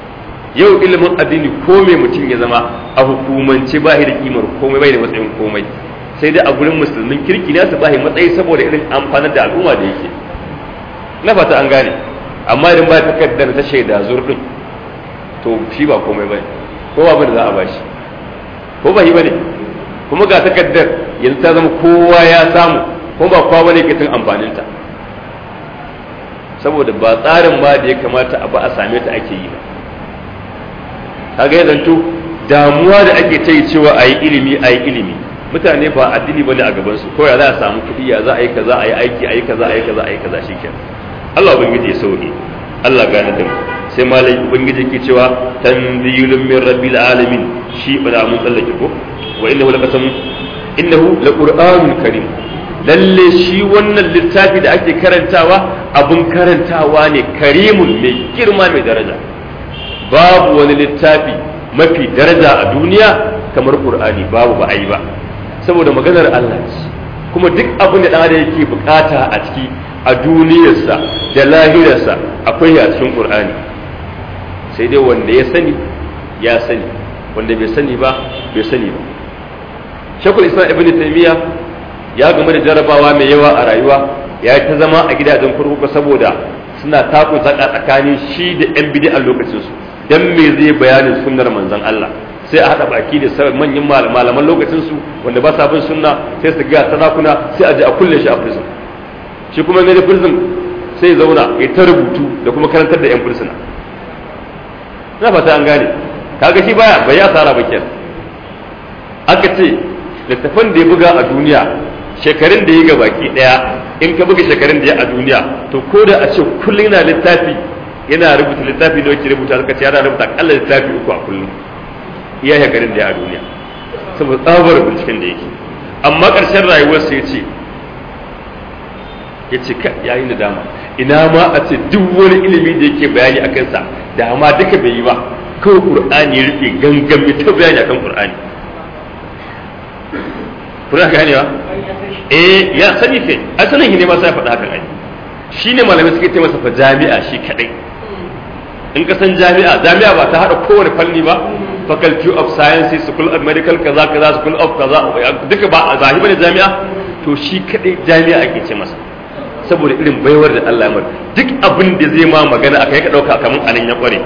yau ilimin addini ko mai mutum ya zama a hukumance ba da kimar komai bai da matsayin komai sai dai a gurin musulmin kirki ne su ba matsayi saboda irin amfanar da al'umma da yake na fata an gane amma idan ba takardar ta shaida zurfin to shi ba komai bane ko ba da za a bashi ko ba yi bane kuma ga takardar yanzu ta zama kowa ya samu ko ba kowa bane ke tun amfanin ta saboda ba tsarin ba da ya kamata a ba a same ta ake yi ba kaga ya zanto damuwa da ake ta yi cewa a yi ilimi a yi ilimi mutane ba addini bane a gaban su ko ya za a samu kuɗi ya za a yi kaza a yi aiki a yi kaza a yi kaza a yi kaza shikenan Allah ubangiji ya sauke Allah gane da mu sai malai ubangiji ke cewa tanzilun min rabbil alamin shi ba da mun tsallake ko wa innahu laqasam innahu laqur'anun karim lalle shi wannan littafi da ake karantawa abun karantawa ne karimun mai girma mai daraja babu wani littafi mafi daraja a duniya kamar qur'ani babu ba ai ba saboda maganar Allah ce kuma duk abin da dan adam yake bukata a ciki a duniyarsa da lahirarsa akwai a cikin qur'ani sai dai wanda ya sani ya sani wanda bai sani ba bai sani ba shakul islam ibn taymiya ya game da jarabawa mai yawa a rayuwa ya ta zama a gidajen kurkuku saboda suna taku tsaka tsakanin shi da yan bid'a lokacin su dan me zai bayanin sunnar manzon Allah sai a hada baki da manyan malaman lokacin su wanda ba sa bin sunna sai su ga sarakuna sai a je a kulle shi a prison shi kuma ne da prison sai zauna ya ta rubutu da kuma karantar da yan fursuna na fata an gane kaga shi baya bai asara ba kenan aka ce littafan da ya buga a duniya shekarun da ya ga baki daya in ka buga shekarun da ya a duniya to ko da a ce kullum yana littafi yana rubuta littafi da yake rubuta suka ce yana rubuta akalla littafi uku a kullum iya shekarun da ya a duniya saboda tsabar binciken da yake amma ƙarshen rayuwarsa ya ce ya ce ya yi nadama ina ma a ce duk wani ilimi da yake bayani a kansa da ma duka bai yi ba kawai qur'ani ya rufe gangami ta bayani akan qur'ani kuna ganewa eh ya sani kai a sanin ne ma sai faɗa haka ai shine malamai suke ce masa fa jami'a shi kadai in ka san jami'a jami'a ba ta hada kowane fanni ba faculty of sciences school of medical kaza kaza school of kaza duka ba a zahi bane jami'a to shi kadai jami'a ake ce masa saboda irin baiwar da Allah ya mar duk abin da zai ma magana a kai ka dauka kamar anan ya kware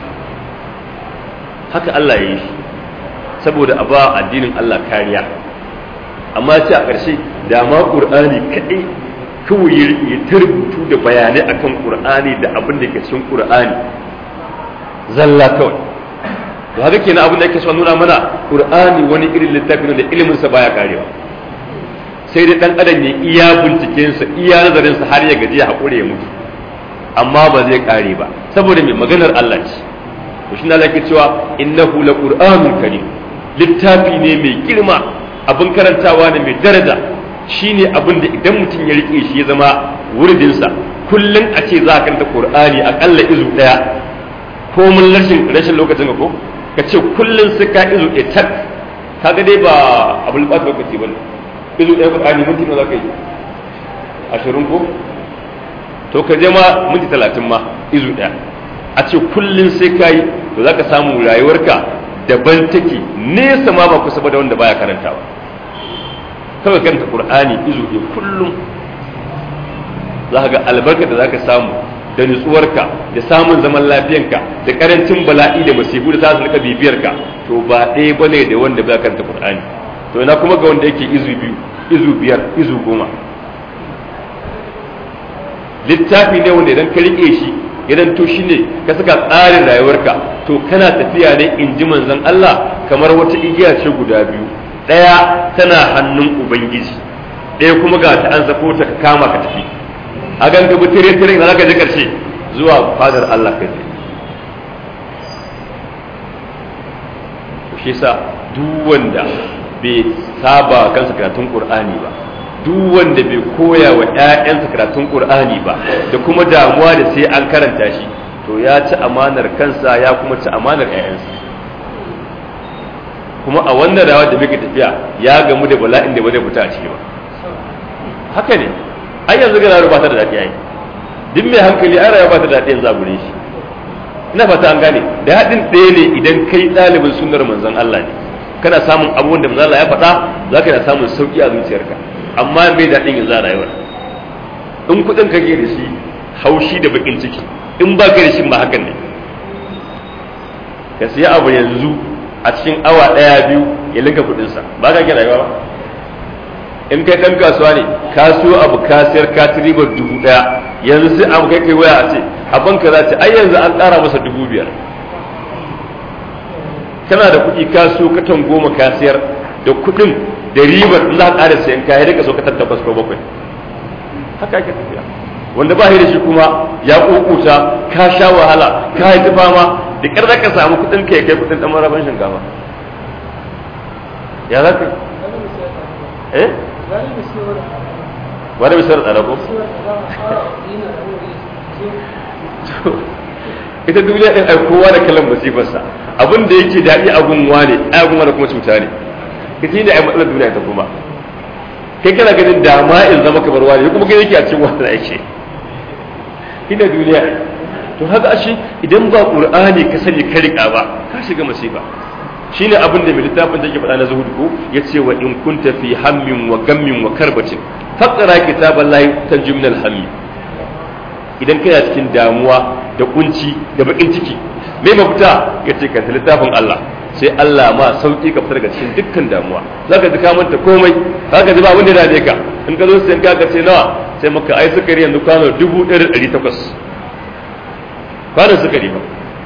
haka Allah ya yi shi saboda a ba addinin Allah kariya amma ce a ƙarshe da ma ƙur'ani kaɗai kawai ya tarbutu da bayanai akan ƙur'ani da abin da ke cikin ƙur'ani zalla kawai to haka kenan abin da yake son nuna mana ƙur'ani wani irin littafi ne da ilimin sa baya karewa sai dai dan adam ya iya binciken sa iya nazarin sa har ya gaji ya hakure ya mutu amma ba zai kare ba saboda mai maganar Allah ce to shi Allah ke cewa innahu laqur'anun karim littafi ne mai girma abin karantawa ne mai daraja shine abin da idan mutum ya rike shi ya zama wurdinsa kullum a ce za ka karanta qur'ani akalla izu daya ko mun rashin rashin lokacin ka ko ka ce kullum sai ka izu ɗaya tak kaga dai ba abul ba lokaci bane izu ɗaya qur'ani minti nawa zaka yi ashirin ko to ka je ma minti talatin ma izu ɗaya a ce kullum sai ka yi to za ka samu rayuwarka daban take nesa ma ba kusa ba da wanda baya karantawa kawai karanta qur'ani izu ɗaya kullum za ka ga albarka da za ka samu da nutsuwarka da samun zaman lafiyanka da karancin bala'i da masifu da za su rika bibiyarka to ba ɗaya bane da wanda baya karanta qur'ani to ina kuma ga wanda yake izu biyu izu biyar izu goma littafi ne wanda idan ka rike shi idan to shi ne ka saka tsarin rayuwarka to kana tafiya ne in ji manzon Allah kamar wata igiya ce guda biyu ɗaya tana hannun ubangiji ɗaya kuma ga ta an zafo ta ka kama ka tafi a gan ka bi tire tire da zaka je karshe zuwa fadar Allah kai shi sa duk wanda bai saba kansa karatun Qur'ani ba duk wanda bai koya wa ‘ya'yansa karatun ƙur'ani ba da kuma damuwa da sai an karanta shi to ya ci amanar kansa ya kuma ci amanar ‘ya'yansa kuma a wannan rawa da muke tafiya ya gamu da bala'in da ba zai fita a ciki ba haka ne ai yanzu ga rayuwa ba ta da daɗi ai duk mai hankali ai rayuwa ba ta da daɗi yanzu a gure shi ina fata an gane da haɗin ɗaya ne idan kai ɗalibin sunnar manzon Allah ne kana samun abubuwan da manzon Allah ya faɗa za ka na samun sauki a zuciyarka amma mai daɗin yanzu a rayuwar in kuɗin ka da shi haushi da bakin ciki in ba ka da shi ma hakan ne ka siya abu yanzu a cikin awa ɗaya biyu ya linka kuɗinsa ba ka ke rayuwa ba in kai ɗan kasuwa ne ka so abu ka siyar ka ci ribar dubu ɗaya yanzu sai abu kai kai waya a ce abin ka za ce ai yanzu an ƙara masa dubu biyar kana da kuɗi ka so katon goma ka siyar da kuɗin da ribar in za ka ƙara sayan kaya da ka so katon takwas ko bakwai haka ake tafiya wanda ba da shi kuma ya kokuta ka sha wahala ka yi fama da ƙyar za ka samu kuɗin ka ya kai kuɗin ɗan maraban shinkafa ya za ka eh wani misar tsara ko ita duniya din ai kowa da kallon musibarsa abin da yake daɗi a gunwa ne ai gunwa da kuma cuta ne ita ne ai matsalar duniya ta kuma kai kana ganin dama in zama kamar wani kuma kai yake a cikin wannan aiki ina duniya to haka ashe idan ba qur'ani ka sani ka rika ba ka shiga masifa shine abin da mai littafin da yake faɗa na zuhud ko yace wa in kunta fi hammin wa gammin wa karbatin faqra kitaballahi tanjum min al-hammi idan kana cikin damuwa da kunci da bakin ciki me mafita yace ka littafin Allah sai Allah ma sauki ka fitar daga cikin dukkan damuwa zaka ji ka manta komai zaka ji ba abin da dade ka in ka zo sai ka ka ce nawa sai maka ai sukari yanzu kwano 1800 kwano sukari ba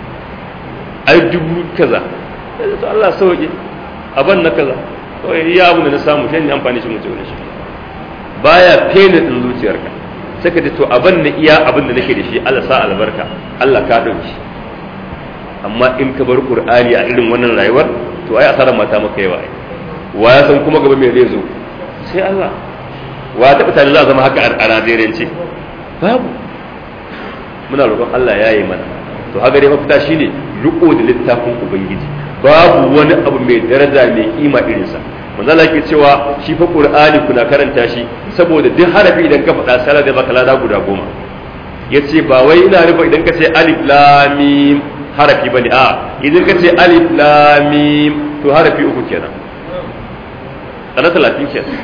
ai dubu kaza sai to Allah sauke aban na kaza to iya abu da na samu shi ne amfani shi mutum shi baya fene din zuciyarka sai ka ce to aban na iya abin da nake da shi Allah sa albarka Allah ka dauki amma in ka bar qur'ani a irin wannan rayuwar to ai asarar mata maka yawa ai wa ya san kuma gaba me zai zo sai Allah wa ta tare za zama haka a Najeriyance babu muna roƙon Allah ya yi mana to haka dai mafita shine riko da littafin ubangiji babu wani abu mai daraja mai kima irinsa manzo Allah yake cewa shi fa qur'ani kuna karanta shi saboda duk harafi idan ka faɗa sai da baka lada guda goma yace ba wai ina rufa idan ka ce alif lam mim harafi bane a idan ka ce alif lam mim to harafi uku kenan kana talatin kenan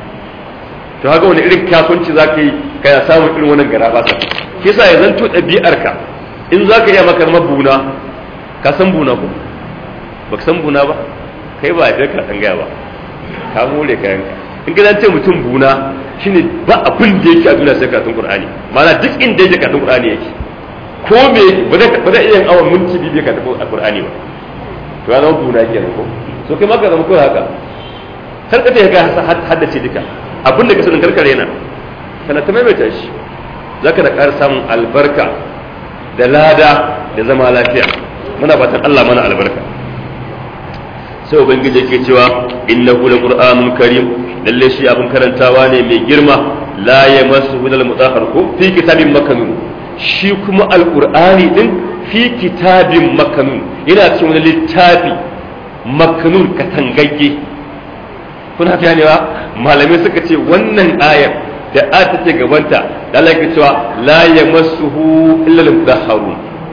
to haka wani irin kasuwanci zaka yi kana samun irin wannan garaba sa kisa ya zanto ɗabi'arka in zaka iya maka mabuna ka san buna ko baka san buna ba kai ba a ka san gaya ba ka more kayan ka in ka ce mutum buna shine ba abin da yake a duniya sai karatun qur'ani ma'ana duk inda yake karatun qur'ani yake ko me ba zai ba zai iya awon minti biyu ka tafi qur'ani ba to ya zama buna kenan ko so kai ma ka zama ko haka kar ka ta ka haddace duka abin da ka sanin karkare na kana ta maimaita shi zaka da ƙara samun albarka da lada da zama lafiya muna fatan Allah mana albarka sai ubangiji yake cewa innahu laqur'anun karim lalle shi abin karantawa ne mai girma la yamassuhu al mutahhar ko fi kitabin makanun shi kuma alqur'ani din fi kitabin makanun yana cikin wani littafi makanun katangagge kuna ganewa malamai suka ce wannan ayar da a ta ce gabanta da Allah yake cewa la yamassuhu illa al mutahharun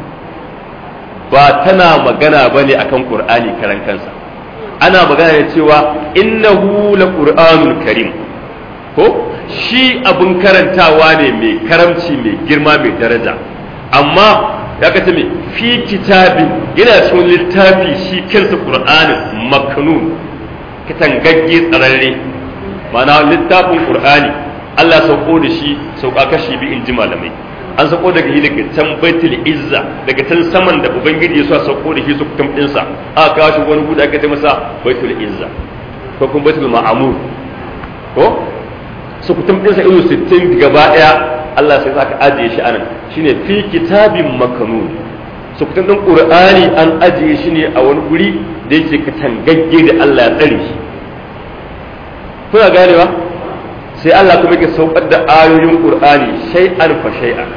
ba tana magana bane akan qur'ani karan kansa ana magana da cewa innahu la qur'anul karim ko shi abun karantawa ne mai karamci mai girma mai daraja amma ya kace me fi kitabin yana cikin littafi shi kansa qur'anin maknun katangagge tsararre ma'ana littafin qur'ani Allah sauko da shi sauka kashi bi in ji malamai an sauko daga shi daga can baitul izza daga can saman da ubangiji ya so sauko da shi su kutum dinsa aka kawo shi wani guda aka ce masa baitul izza ko kuma baitul ma'amur ko su kutum dinsa ilu 60 gaba daya Allah sai zaka ajiye shi anan shine fi kitabin makanun su kutum din qur'ani an ajiye shi ne a wani guri da yake katangagge da Allah ya tsare shi kuna ganewa sai Allah kuma yake saukar da ayoyin qur'ani shay'an fa shay'an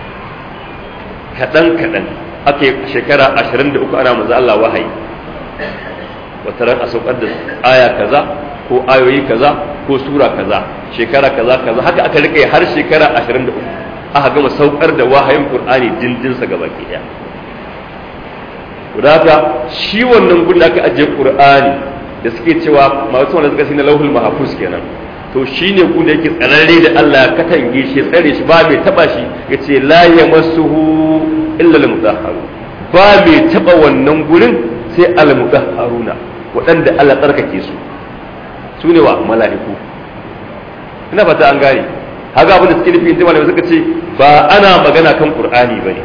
kaɗan kaɗan aka yi shekara ashirin da uku ana maza Allah wahayi wata ran a saukar da aya kaza ko ayoyi kaza ko sura kaza shekara kaza kaza haka aka rike har shekara ashirin da uku aka gama saukar da wahayin qur'ani dindinsa gaba ke ɗaya haka shi wannan gun da aka ajiye qur'ani da suke cewa masu wanda suka na lauhul mahfuz kenan to shine gun da yake tsararre da Allah ya katange shi tsare shi ba mai taba shi yace la yamassuhu illa al-mutahharu ba mai taba wannan gurin sai al-mutahharuna waɗanda Allah tsarkake su su ne wa mala'iku ina fata an gane haka abin da suke nufi inda malamai suka ce ba ana magana kan qur'ani bane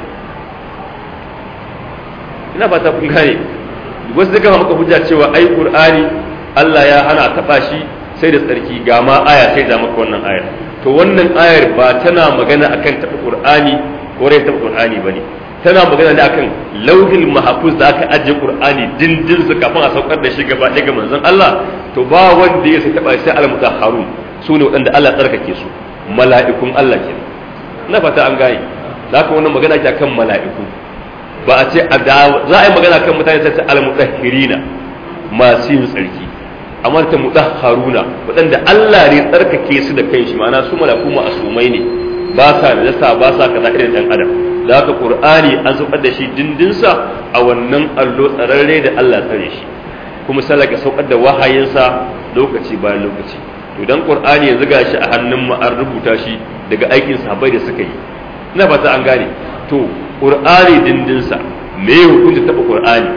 ina fata kun gane wasu suka maka hujja cewa ai qur'ani Allah ya hana taba shi sai da tsarki ga ma aya sai da maka wannan ayar to wannan ayar ba tana magana akan taba qur'ani ko rai taba qur'ani bane tana magana ne akan lauhil mahfuz da aka ajiye qur'ani dindin su kafin a saukar da shi gaba ɗaya ga manzon Allah to ba wanda ya sai taba sai al-mutahharun su ne waɗanda Allah tsarkake su mala'ikun Allah ke na fata an gane za ka wannan magana ke akan mala'iku ba a ce za a yi magana kan mutane sai al-mutahhirina masu yin tsarki amma ta mutahharuna waɗanda Allah ne tsarkake su da kai shi ma'ana su mala'iku ma'asumai ne ba sa najasa ba sa kaza irin dan adam da haka qur'ani an saukar da shi dindinsa a wannan allo tsararre da Allah tsare shi kuma salaka saukar da wahayinsa lokaci bayan lokaci to dan qur'ani yanzu gashi a hannun mu an rubuta shi daga aikin sahabbai da suka yi ina fata an gane to qur'ani dindinsa me ya hukunta taba qur'ani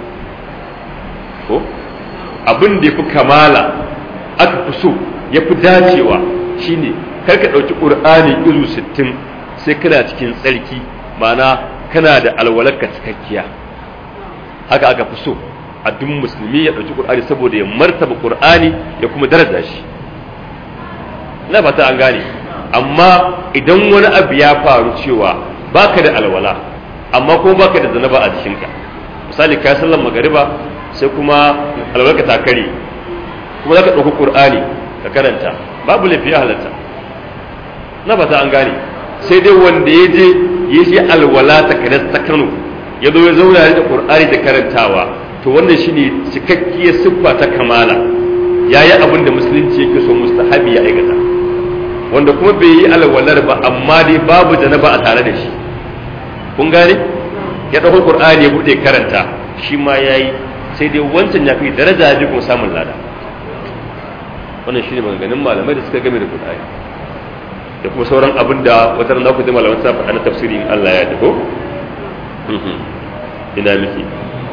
ko abin da yafi kamala aka fi so yafi dacewa shine kar ka dauki qur'ani izu 60 sai kana cikin tsarki ma'ana kana da alwalarka cikakkiya haka aka fi so a duk musulmi ya dauki qur'ani saboda ya martaba qur'ani ya kuma daraja shi na fata an gane amma idan wani abu ya faru cewa baka da alwala amma kuma baka da zanaba a jikinka misali ka sallan magariba sai kuma alwalarka ta kare kuma zaka ɗauki qur'ani ka karanta babu lafiya halatta na fata an gane sai dai wanda ya je ya shi alwala ta kanas ta Kano ya zo ya zauna da qur'ani da karantawa to wannan shine cikakkiyar siffa ta kamala yayi abin da musulunci yake so mustahabi ya aikata wanda kuma bai yi alwalar ba amma dai babu janaba a tare da shi kun gane ya ɗauko qur'ani ya buɗe karanta shi ma yayi sai dai wancan ya fi daraja ya kuma samun lada wannan shine maganganun malamai da suka game da qur'ani da kuma sauran abin da wata ran ku ji malaman sa faɗa na tafsiri in Allah ya dako ina miki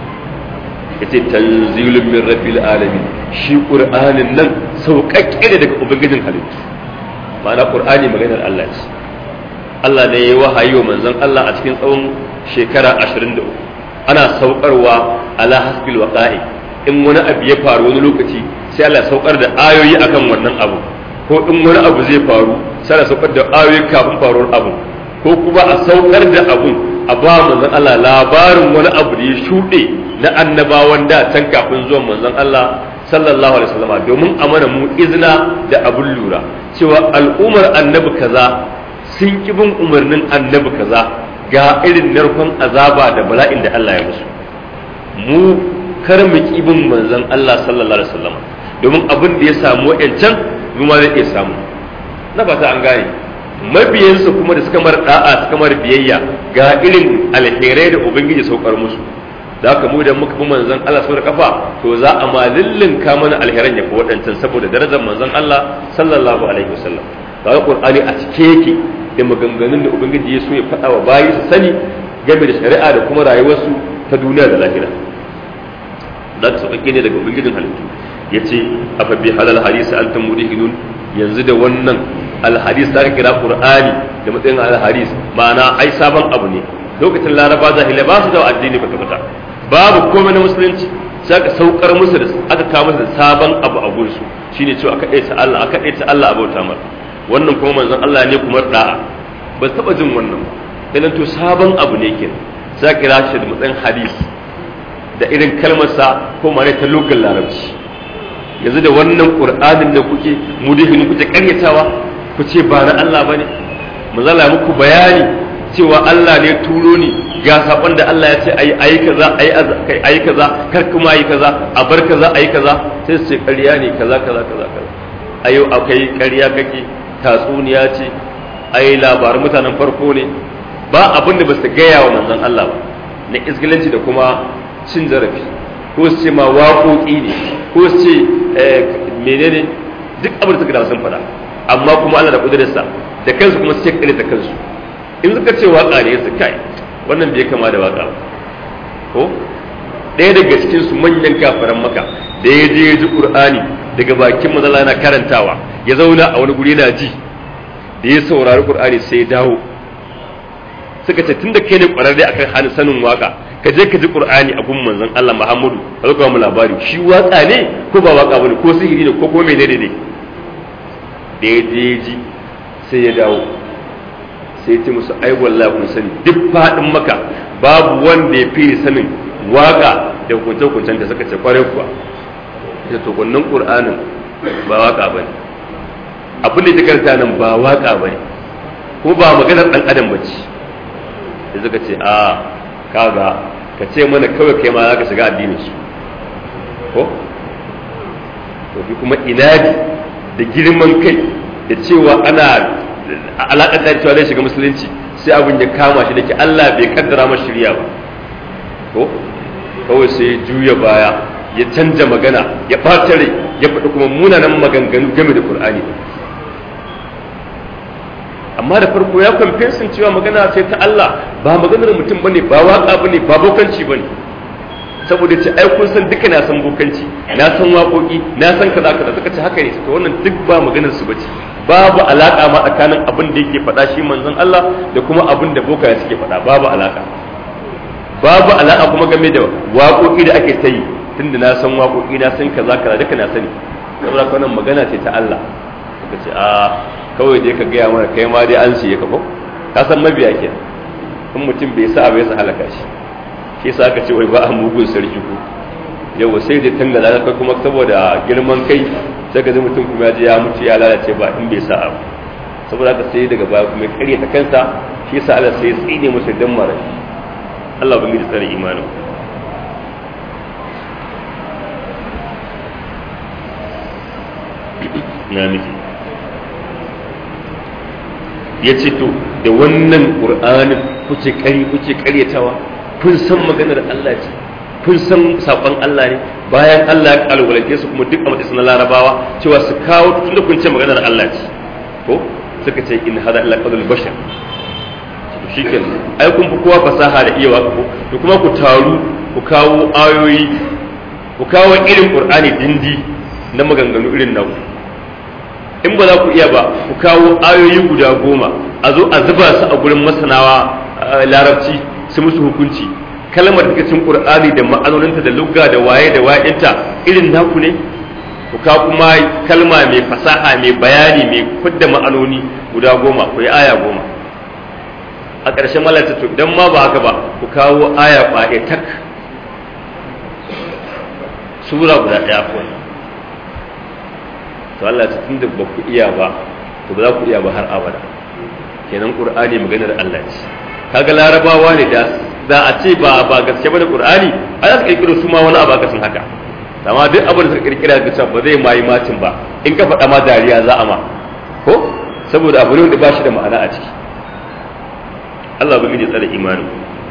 yace tanzilun min rabbil alamin shi qur'anin nan sauƙaƙƙe ne daga ubangijin halittu ma'ana qur'ani maganar Allah ce Allah ne ya wahayi wa manzon Allah a cikin tsawon shekara 23 ana saukarwa ala hasbil waqa'i in wani abu ya faru wani lokaci sai Allah saukar da ayoyi akan wannan abu ko in wani abu zai faru sai Allah saukar da ayoyi kafin faruwar abu ko kuma a saukar da abun a ba manzon Allah labarin wani abu da ya shuɗe na annabawan da can kafin zuwan manzon Allah sallallahu alaihi wasallam domin a mana mu izina da abun lura cewa al'ummar annabi kaza sun ki bin umarnin annabi kaza ga irin narkon azaba da bala'in da Allah ya musu mu kar mu ki bin manzon Allah sallallahu alaihi wasallam domin abin da ya samu wa'ancan mu ma zai iya samu na fata an gane mabiyansu kuma da suka mara da'a suka mara biyayya ga irin alherai da ubangiji saukar musu da haka mu da muka bi manzon Allah sau da kafa to za a ma ka mana alheran ya fi waɗancan saboda darajar manzon Allah sallallahu alaihi wasallam ga Qur'ani a cike yake da maganganun da ubangiji ya so ya faɗa wa bayi su sani game da shari'a da kuma rayuwarsu ta duniya da lahira da ta sauƙaƙe ne daga ubangijin halittu ya ce afa bi halal hadisi antum mudhinun yanzu da wannan alhadis da aka kira qur'ani da matsayin alhadis ma'ana ai sabon abu ne lokacin laraba jahilai ba su da addini kwata kwata babu komai na musulunci sai aka saukar musu da aka kawo musu da sabon abu a gursu shine cewa aka ɗaita Allah aka ɗaita Allah a bauta mar wannan kuma manzon Allah ne kuma da'a ba su taɓa jin wannan ba to sabon abu ne ke sai kira shi da matsayin hadis da irin kalmarsa ko mane ta lokacin larabci yanzu da wannan qur'anin da kuke mudihin kuke karyatawa ku ce ba na Allah bane manzala muku bayani cewa Allah ne turo ni ga sakon da Allah ya ce ayi ayi kaza ayi ayi kaza kar kuma ayi kaza a bar kaza ayi kaza sai su ce ƙarya ne kaza kaza kaza kaza ayo akai ƙarya kake tatsuniya ce ayi labarin mutanen farko ne ba abin da ba su gaya wa manzon Allah ba na isgilanci da kuma cin zarafi ko su ce ma waƙoƙi ne ko su ce menene duk abin da suka da sun faɗa amma kuma Allah da kudurarsa da kansu kuma su ce kare da kansu in suka ce waƙa ne su kai wannan bai kama da waƙa ko ɗaya daga cikin su manyan kafaran maka da ya je ya ji qur'ani daga bakin manzala yana karantawa ya zauna a wani guri yana ji da ya saurari qur'ani sai ya dawo suka ce tunda kai ne kwararre akan hannun sanin waka ka je ka ji qur'ani a gun manzon Allah Muhammadu ka zo mu labari shi waka ne ko ba waka bane ko sihiri ne ko ko menene ne da ya je ji sai ya dawo sai ya ce musu ai wallahi kun sani duk fadin maka babu wanda ya fi sanin waka da hukunce-hukuncen da suka ce kwarai kuwa ita to wannan qur'anin ba waka bane abin da ya karanta nan ba waka bane kuma ba maganar dan adam bace da suka ce a kaga ka ce mana kawai kai ma zaka shiga addinin su ko to fi kuma inadi da girman kai da cewa ana alaƙar da cewa zai shiga musulunci sai abin ya kama shi da ke Allah bai kaddara masa shirya ba ko kawai sai juya baya ya canja magana ya ɓata rai ya faɗi kuma munanan maganganu game da Qur'ani amma da farko ya kwamfensin cewa magana sai ta Allah ba maganar mutum bane ba waka bane ba bokanci bane saboda ce ai kun san duka na san bokanci na san waƙoƙi na san kaza kaza suka ce haka ne to wannan duk ba maganar su bace babu alaka ma tsakanin abin da yake faɗa shi manzon Allah da kuma abin da bokaye suke faɗa babu alaka babu alaka kuma game da waƙoƙi da ake ta yi tunda na san waƙoƙi na san kaza kaza duka na sani saboda wannan magana ce ta Allah suka ce a kawai dai ka gaya mana kai ma dai an siye ka ko ka san mabiya ke in mutum bai sa bai sa halaka shi shi yasa aka ce wai ba a mugun sarki ko yau sai dai tangala ka kuma saboda girman kai sai ka ji mutum kuma ya je ya mutu ya lalace ba in bai sa abu saboda haka sai daga baya kuma ya ta kansa shi yasa Allah sai ya tsine masa dan mara Allah ban gidi tsare imanin na miki ya ce to da wannan ƙur'anin kuce kari kuce karyatawa kun san maganar Allah ce kun san saƙon Allah ne bayan Allah ya kalwalace su kuma duk a matsayin na larabawa cewa su kawo tun da kun ce maganar Allah ce ko suka ce in hada illa qadul bashar to shikenan ai kun fi kowa fasaha da iya waka ko to kuma ku taru ku kawo ayoyi ku kawo irin qur'ani dindi na maganganu irin naku in ba za ku iya ba ku kawo ayoyi guda goma a zo a zuba su a gurin masanawa larabci su musu hukunci kalmar da cikin qur'ani da ma'anoninta da lugga da waye da wayinta irin naku ne ku kawo kuma kalma mai fasaha mai bayani mai fidda ma'anoni guda goma ku yi aya goma a ƙarshen malata to idan ma ba haka ba ku kawo aya ƙwaye tak sura guda ɗaya ko to Allah ta tunda ba ku iya ba to ba za ku iya ba har abada kenan qur'ani maganar Allah ce kaga larabawa ne da da a ce ba ba gaske bane qur'ani a za su kirkiro su ma wani abu aka sun haka amma duk abin da suka kirkira ga cewa ba zai mayi macin ba in ka faɗa ma dariya za a ma ko saboda abu ne wanda ba shi da ma'ana a ciki Allah ubangiji tsare imanin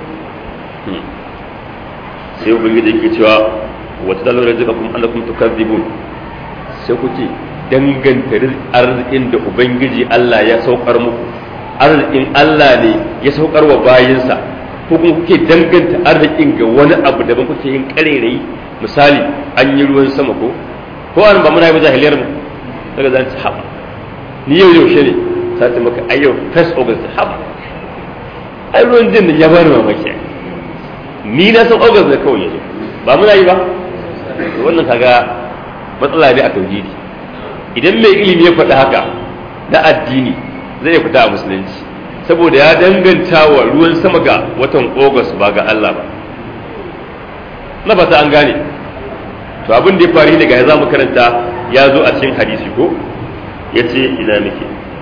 sai ubangiji yake cewa wata dalar rizqakum annakum tukadzibun sai kuke danganta arzikin da ubangiji Allah ya saukar muku arzikin Allah ne ya saukar wa bayinsa ko kuma kuke danganta arzikin ga wani abu daban kuke yin karerai misali an yi ruwan sama ko ko an ba muna yi jahiliyar mu daga zan ci haba ni yau yaushe ne sai ta maka ayyau first august haba ai ruwan jin ya bani mamaki ni na san august ne kawai yazo ba muna yi ba wannan kaga matsala ne a tauhidi idan mai ilimi ya faɗi haka na addini zai iya fita a musulunci saboda ya danganta wa ruwan sama ga watan August ba ga Allah ba na fata an gane to abin da ya faru daga ya zamu karanta ya zo a cikin hadisi ko ya ce ina muke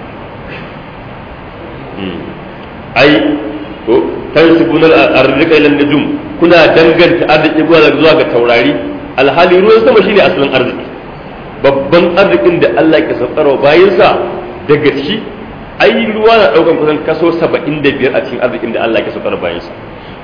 ai ko tansibun al-arzika ila nujum kuna danganta arziki zuwa ga taurari alhali ruwan sama shine asalin arziki babban arzikin da Allah ke saukarwa bayansa daga ciki ai ruwa na daukan kusan kaso 75 a cikin arzikin da Allah ke saukar bayansa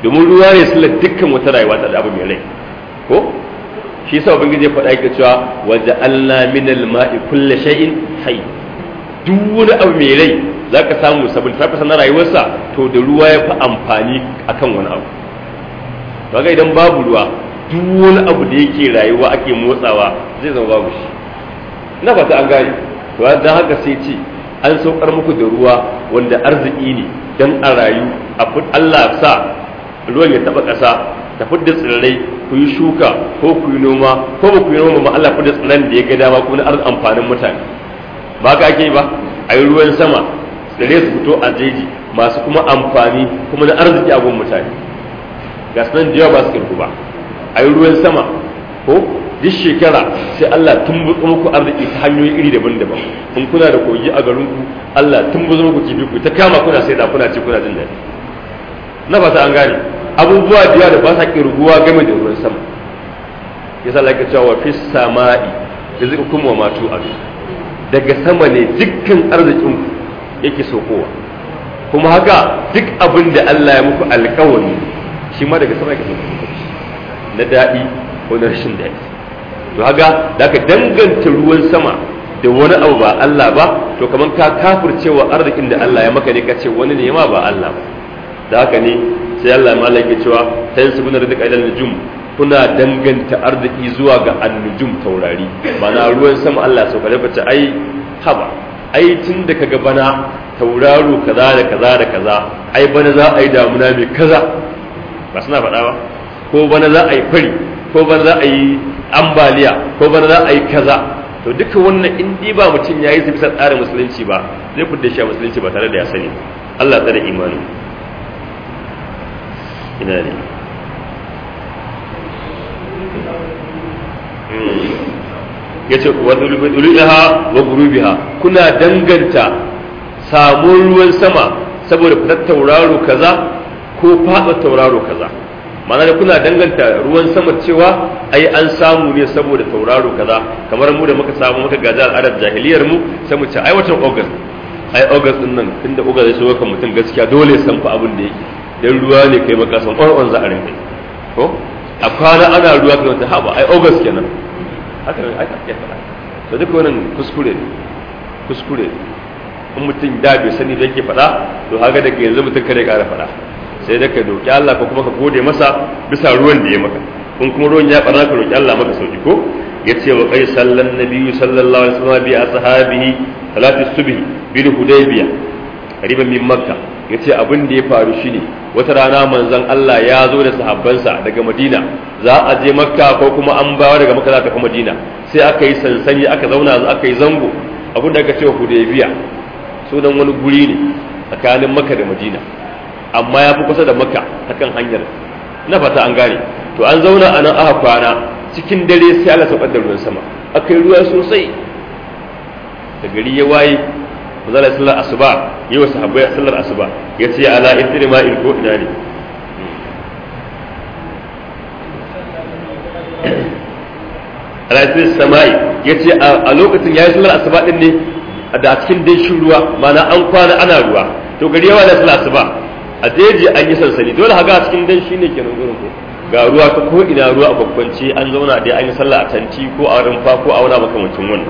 domin ruwa ne sula dukkan wata rayuwa ta abu mai rai ko shi yasa ubangiji ya faɗa yake cewa waje Allah min al-ma'i kulli shay'in hayy duk wani abu mai rai zaka samu sabon ta na rayuwarsa to da ruwa ya fi amfani akan wani abu kaga idan babu ruwa duk wani abu da yake rayuwa ake motsawa zai zama babu shi na fata an gane to dan haka sai ce an saukar muku da ruwa wanda arziki ne dan a rayu a Allah sa ruwan ya taba ƙasa ta fidda tsirrai ku yi shuka ko ku yi noma ko ba ku yi noma ma Allah fidda tsirran da ya ga dama kuma na amfanin mutane ba ka ake ba a yi ruwan sama tsirrai su fito a jeji masu kuma amfani kuma na arziki a gun mutane ga sunan da yawa ba su kirku ba a yi ruwan sama ko duk shekara sai Allah tun buɗe muku arziki ta hanyoyi iri daban-daban in kuna da kogi a garinku Allah tun buɗe muku kifi ku ta kama kuna sai da kuna ci kuna jin daɗi na fata an gane abubuwa da yawa da ba sa kirguwa game da ruwan sama yasa Allah ya cewa fi sama'i rizqukum wa ma tu'adu daga sama ne dukkan arzikin yake sokowa kuma haka duk abin da Allah ya muku alƙawari shi ma daga sama yake sokowa na daɗi ko na rashin daɗi to haka da ka danganta ruwan sama da wani abu ba Allah ba to kamar ka kafircewa arzikin da Allah ya maka ne ka ce wani ne ma ba Allah ba da haka ne sai Allah ma yake cewa tansibuna rizqa ila nujum kuna danganta arziki zuwa ga annujum taurari mana ruwan sama Allah sau kare bace ai haba ai tun da kaga bana tauraro kaza da kaza da kaza ai bana za a yi damuna mai kaza ba suna faɗa ba ko bana za a yi fari ko bana za a yi ambaliya ko bana za a yi kaza to duka wannan in dai ba mutum ya yi bisa tsarin musulunci ba zai fudda shi a musulunci ba tare da ya sani Allah tsare imanin ina ne ya ce wa dulubiha wa gurubiha kuna danganta samun ruwan sama saboda fitar tauraro kaza ko faɗa tauraro kaza ma'ana da kuna danganta ruwan sama cewa ai an samu ne saboda tauraro kaza kamar mu da muka samu muka gaji al'adar jahiliyar mu sai mu ce ai watan august ai august din nan tunda august ya shigo kan mutum gaskiya dole san fa abin da yake dan ruwa ne kai maka san ƙwarƙwan za a rinka ko a kwana ana ruwa kan ta haba ai august kenan haka ne aka ke faɗa to duka wannan kuskure ne kuskure in mutum da bai sani da yake faɗa to haka daga yanzu mutum kare ƙara faɗa sai da ka roƙi Allah ko kuma ka gode masa bisa ruwan da ya maka kun kuma ruwan ya ɓarna ka roƙi Allah maka sauki ko ya ce wa kai sallan nabiyyu sallallahu alaihi wasallam bi ashabihi salatu subhi bil hudaybiya qariban min makka yace abin da ya faru shine wata rana manzon Allah ya zo da sahabbansa daga Madina za a je makka ko kuma an bawa daga makka za ta kuma Madina sai aka yi sansani aka zauna aka yi zango abin da aka ce hudaybiya sunan wani guri ne tsakanin makka da Madina amma ya fi kusa da makka ta kan hanyar na fata an gane to an zauna a nan aka kwana cikin dare sai Allah saukar da ruwan sama aka yi ruwa sosai da gari ya waye manzala sallar asuba yi wa sahabbai sallar asuba ya ce ala idri ma in ko ina ne ala idri samai ya ce a lokacin ya yi sallar asuba din ne da cikin danshin ruwa mana an kwana ana ruwa to gari ya waye sallar asuba a jeji an yi sansani dole haka cikin danshi ne kenan gurin ko ga ruwa ta ko ina ruwa a babbanci an zauna dai an yi sallah a tanti ko a rumfa ko a wani makamancin wannan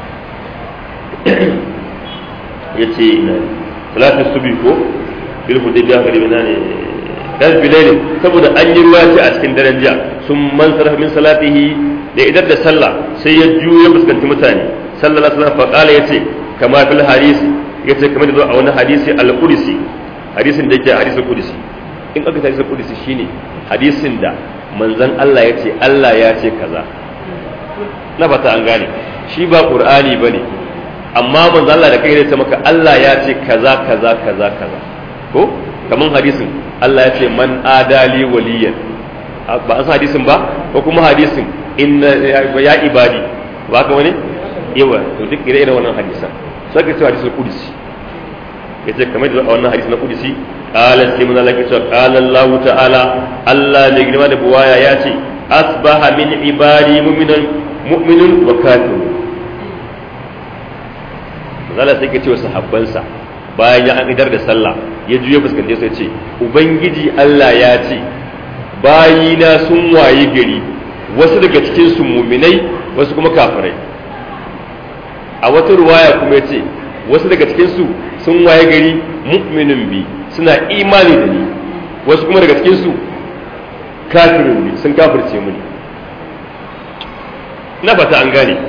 ya ce ina salatin subi ko bil hudaybiya ga limana ne dan bilaili saboda an yi ruwa ce a cikin daren jiya sun man sarfa min salatihi da idar da sallah sai ya juyo ya fuskanci mutane sallallahu alaihi wasallam fa qala yace kama fil hadisi yace kamar da zo a wani hadisi al-qudsi hadisin da yake hadisin qudsi in aka hadisin qudsi shine hadisin da manzon Allah ya ce Allah ya ce kaza na fata an gane shi ba qur'ani bane amma manzon Allah da kai ne ta maka Allah ya ce kaza kaza kaza kaza ko kaman hadisin Allah ya ce man adali waliyan ba an san hadisin ba ko kuma hadisin inna ya ibadi ba ka wani yawa to duk ire iren wannan hadisan sai ka ce hadisul qudsi yace kamar da wannan hadisi na qudsi qala sai mun Allah ya ce qala Allah ta'ala Allah mai girma da buwaya ya ce asbaha min ibadi mu'minun mu'minun wa kafirun zalla sai ka ce wa sahabbansa bayan ya idar da sallah ya juya fuskance sai ce ubangiji Allah ya ce bayina sun waye gari wasu daga cikin su muminai wasu kuma kafirai a wata ruwaya kuma ya ce wasu daga cikin su sun waye gari mu'minin bi suna imani da ni wasu kuma daga cikin su kafirin bi sun kafirce mu ne na fata an gane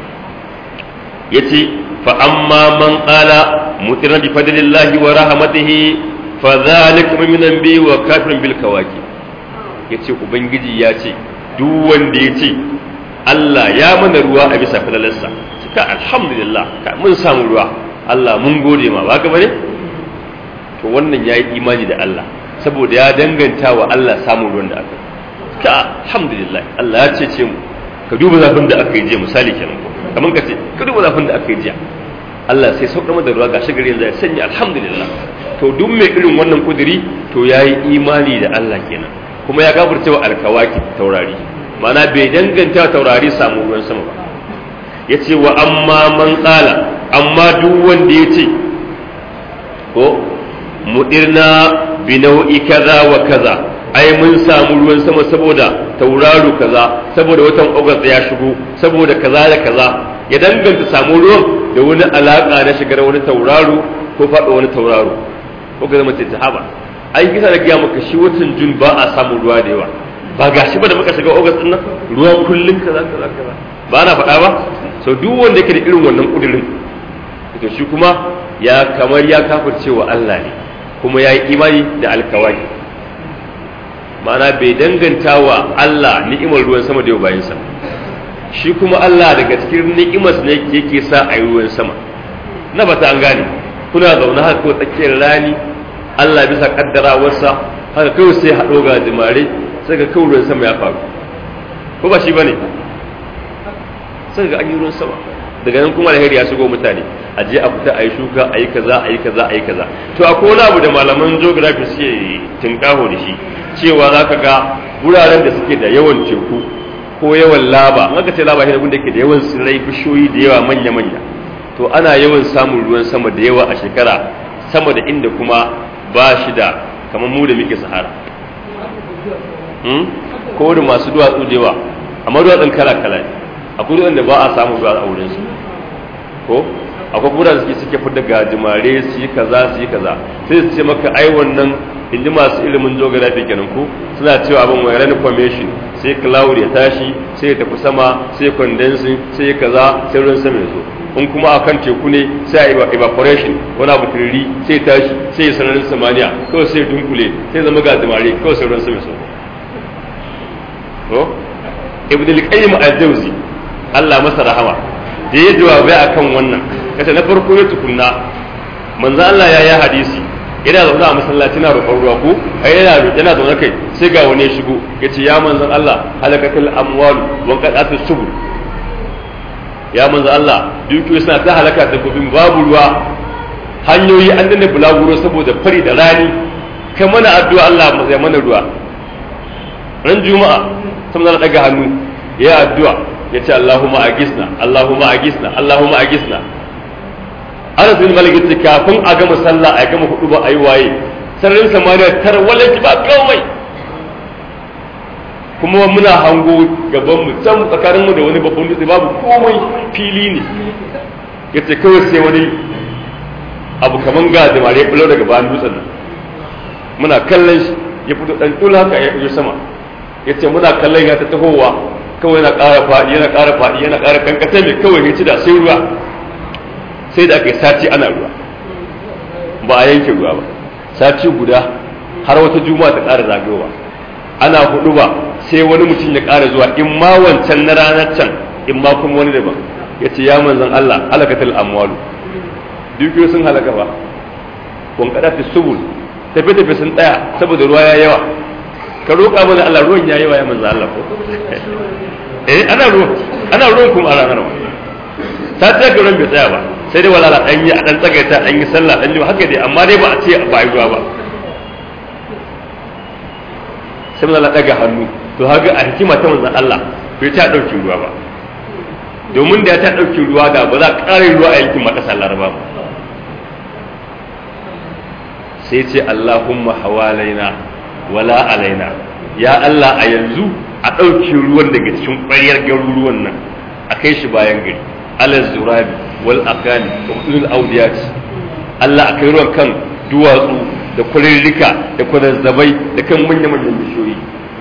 yace fa amma man qala mutirna bi fadlillahi wa rahmatihi fa dhalika minan bi wa kafirun bil kawaki yace ubangiji ya ce duk wanda ya ce Allah ya mana ruwa a bisa falalarsa cika alhamdulillah mun samu ruwa Allah mun gode ma ba ka bane to wannan yayi imani da Allah saboda ya danganta wa Allah samun ruwan da aka ka alhamdulillah Allah ya cece mu ka duba zafin da aka yi jiya misali kenan ko kamar ka ce ka duba zafin da aka yi jiya Allah sai saukar da ruwa gashi gari yanzu ya sanya alhamdulillah to duk mai irin wannan kuduri to yayi imani da Allah kenan kuma ya gafarta wa alkawaki taurari ma'ana bai danganta taurari samu ruwan sama ba yace wa amma man qala amma duk wanda yace ko mudirna bi nau'i kaza wa kaza ai mun samu ruwan sama saboda tauraro kaza saboda watan august ya shigo saboda kaza da kaza ya danganta samu ruwan da wani alaka na shigar wani tauraro ko faɗo wani tauraro ko ga zama ta haba ai kisa da gaya maka shi watan jun ba a samu ruwa da yawa ba ga shi ba da muka shiga august din nan ruwa kullun kaza kaza kaza ba na faɗa ba so duk wanda yake da irin wannan kudirin to shi kuma ya kamar ya kafirce wa Allah ne kuma ya yi imani da alkawari ma'ana bai danganta wa Allah ni'imar ruwan sama da yau bayan sa shi kuma Allah daga cikin ni'imar ne yake sa a yi ruwan sama na bata an gane kuna zaune haka ko tsakiyar rani Allah bisa kaddarawarsa haka kawai sai haɗo ga jimare sai ga kawai ruwan sama ya faru ko ba shi bane sai ga an yi ruwan sama daga nan kuma alheri ya shigo mutane a je a fita a yi shuka a yi kaza a yi kaza a yi kaza to akwai wani abu da malaman geography suke tinkaho da shi cewa za ka ga wuraren da suke da yawan teku ko yawan laba in aka ce laba shi da ke da yawan tsirrai bishiyoyi da yawa manya-manya to ana yawan samun ruwan sama da yawa a shekara sama da inda kuma ba shi da kamar mu da muke sahara ko da masu duwatsu da yawa amma duwatsun kala-kala ne akwai duwatsun da ba a samu duwatsu a wurin su ko akwai kuma da suke suke fi daga jimare su yi kaza su yi kaza sai su ce maka ai wannan inji masu ilimin geography kenan ko suna cewa abin wai rain formation sai cloud ya tashi sai ya tafi sama sai condensing sai kaza sai ruwan sama ya zo in kuma akan teku ne sai a evaporation wani abu turiri sai tashi sai ya sararin samaniya kawai sai dunkule sai zama ga jimare kawai sai ruwan sama ya zo to ibn al-qayyim al-jawzi Allah masa rahama da ya jawabai akan wannan kace na farko ya tukunna manzo Allah ya yi hadisi yana zaune a masallaci na roƙon ruwa ko ai yana yana zaune kai sai ga wani ya shigo yace ya manzon Allah halakatul amwalu wa qadatus subul ya manzon Allah dukiyoyi suna ta halaka da gobin babu ruwa hanyoyi an danna bulaguro saboda fari da rani kai mana addu'a Allah mu zai mana ruwa ran juma'a sai mun daga hannu ya addu'a yace Allahumma agisna Allahumma agisna Allahumma agisna ana bin malik yace kafin a gama sallah a gama hudu ba ayi waye sararin samariya tar walaki ba komai kuma muna hango gaban mu can tsakanin mu da wani babban dutse babu komai fili ne yace kawai sai wani abu kaman ga da mare bulo daga bayan dutsen nan muna kallon shi ya fito dan tula haka ya fito sama yace muna kallon ya ta tahowa kawai yana ƙara faɗi yana ƙara faɗi yana ƙara kankata mai kawai ya ci da sai ruwa sai da aka yi sati ana ruwa ba a yanke ruwa ba sati guda har wata juma'a ta ƙara zagayowa ana hudu ba sai wani mutum ya ƙara zuwa in ma wancan na ranar can in ma kuma wani daban ya ce ya manzan Allah halakatul amwalu dukiyo sun halaka ba kun kada fi subul tafi tafi sun tsaya saboda ruwa ya yawa ka roƙa mana Allah ruwan ya yawa ya manzan Allah ko eh ana ruwan ana ruwan kuma a ranar ba ta tsaya ga ruwan bai tsaya ba sai dai wala dan yi a dan tsagaita dan yi sallah dan yi haka dai amma dai ba a ce ba yi ruwa ba sai mun daga hannu to haka a hikima ta manzon Allah bai ta dauki ruwa ba domin da ya ta dauki ruwa da ba za a ƙara ruwa a yankin makasar Laraba ba sai ce Allahumma hawalaina wala alaina ya Allah a yanzu a ɗauke ruwan daga cikin ƙwaryar garuruwan nan a kai shi bayan gari alal zurabi wal akali wa ulul awdiyat Allah a kai ruwan kan duwatsu da kurirrika da kwazazzabai da kan manya-manyan bishiyoyi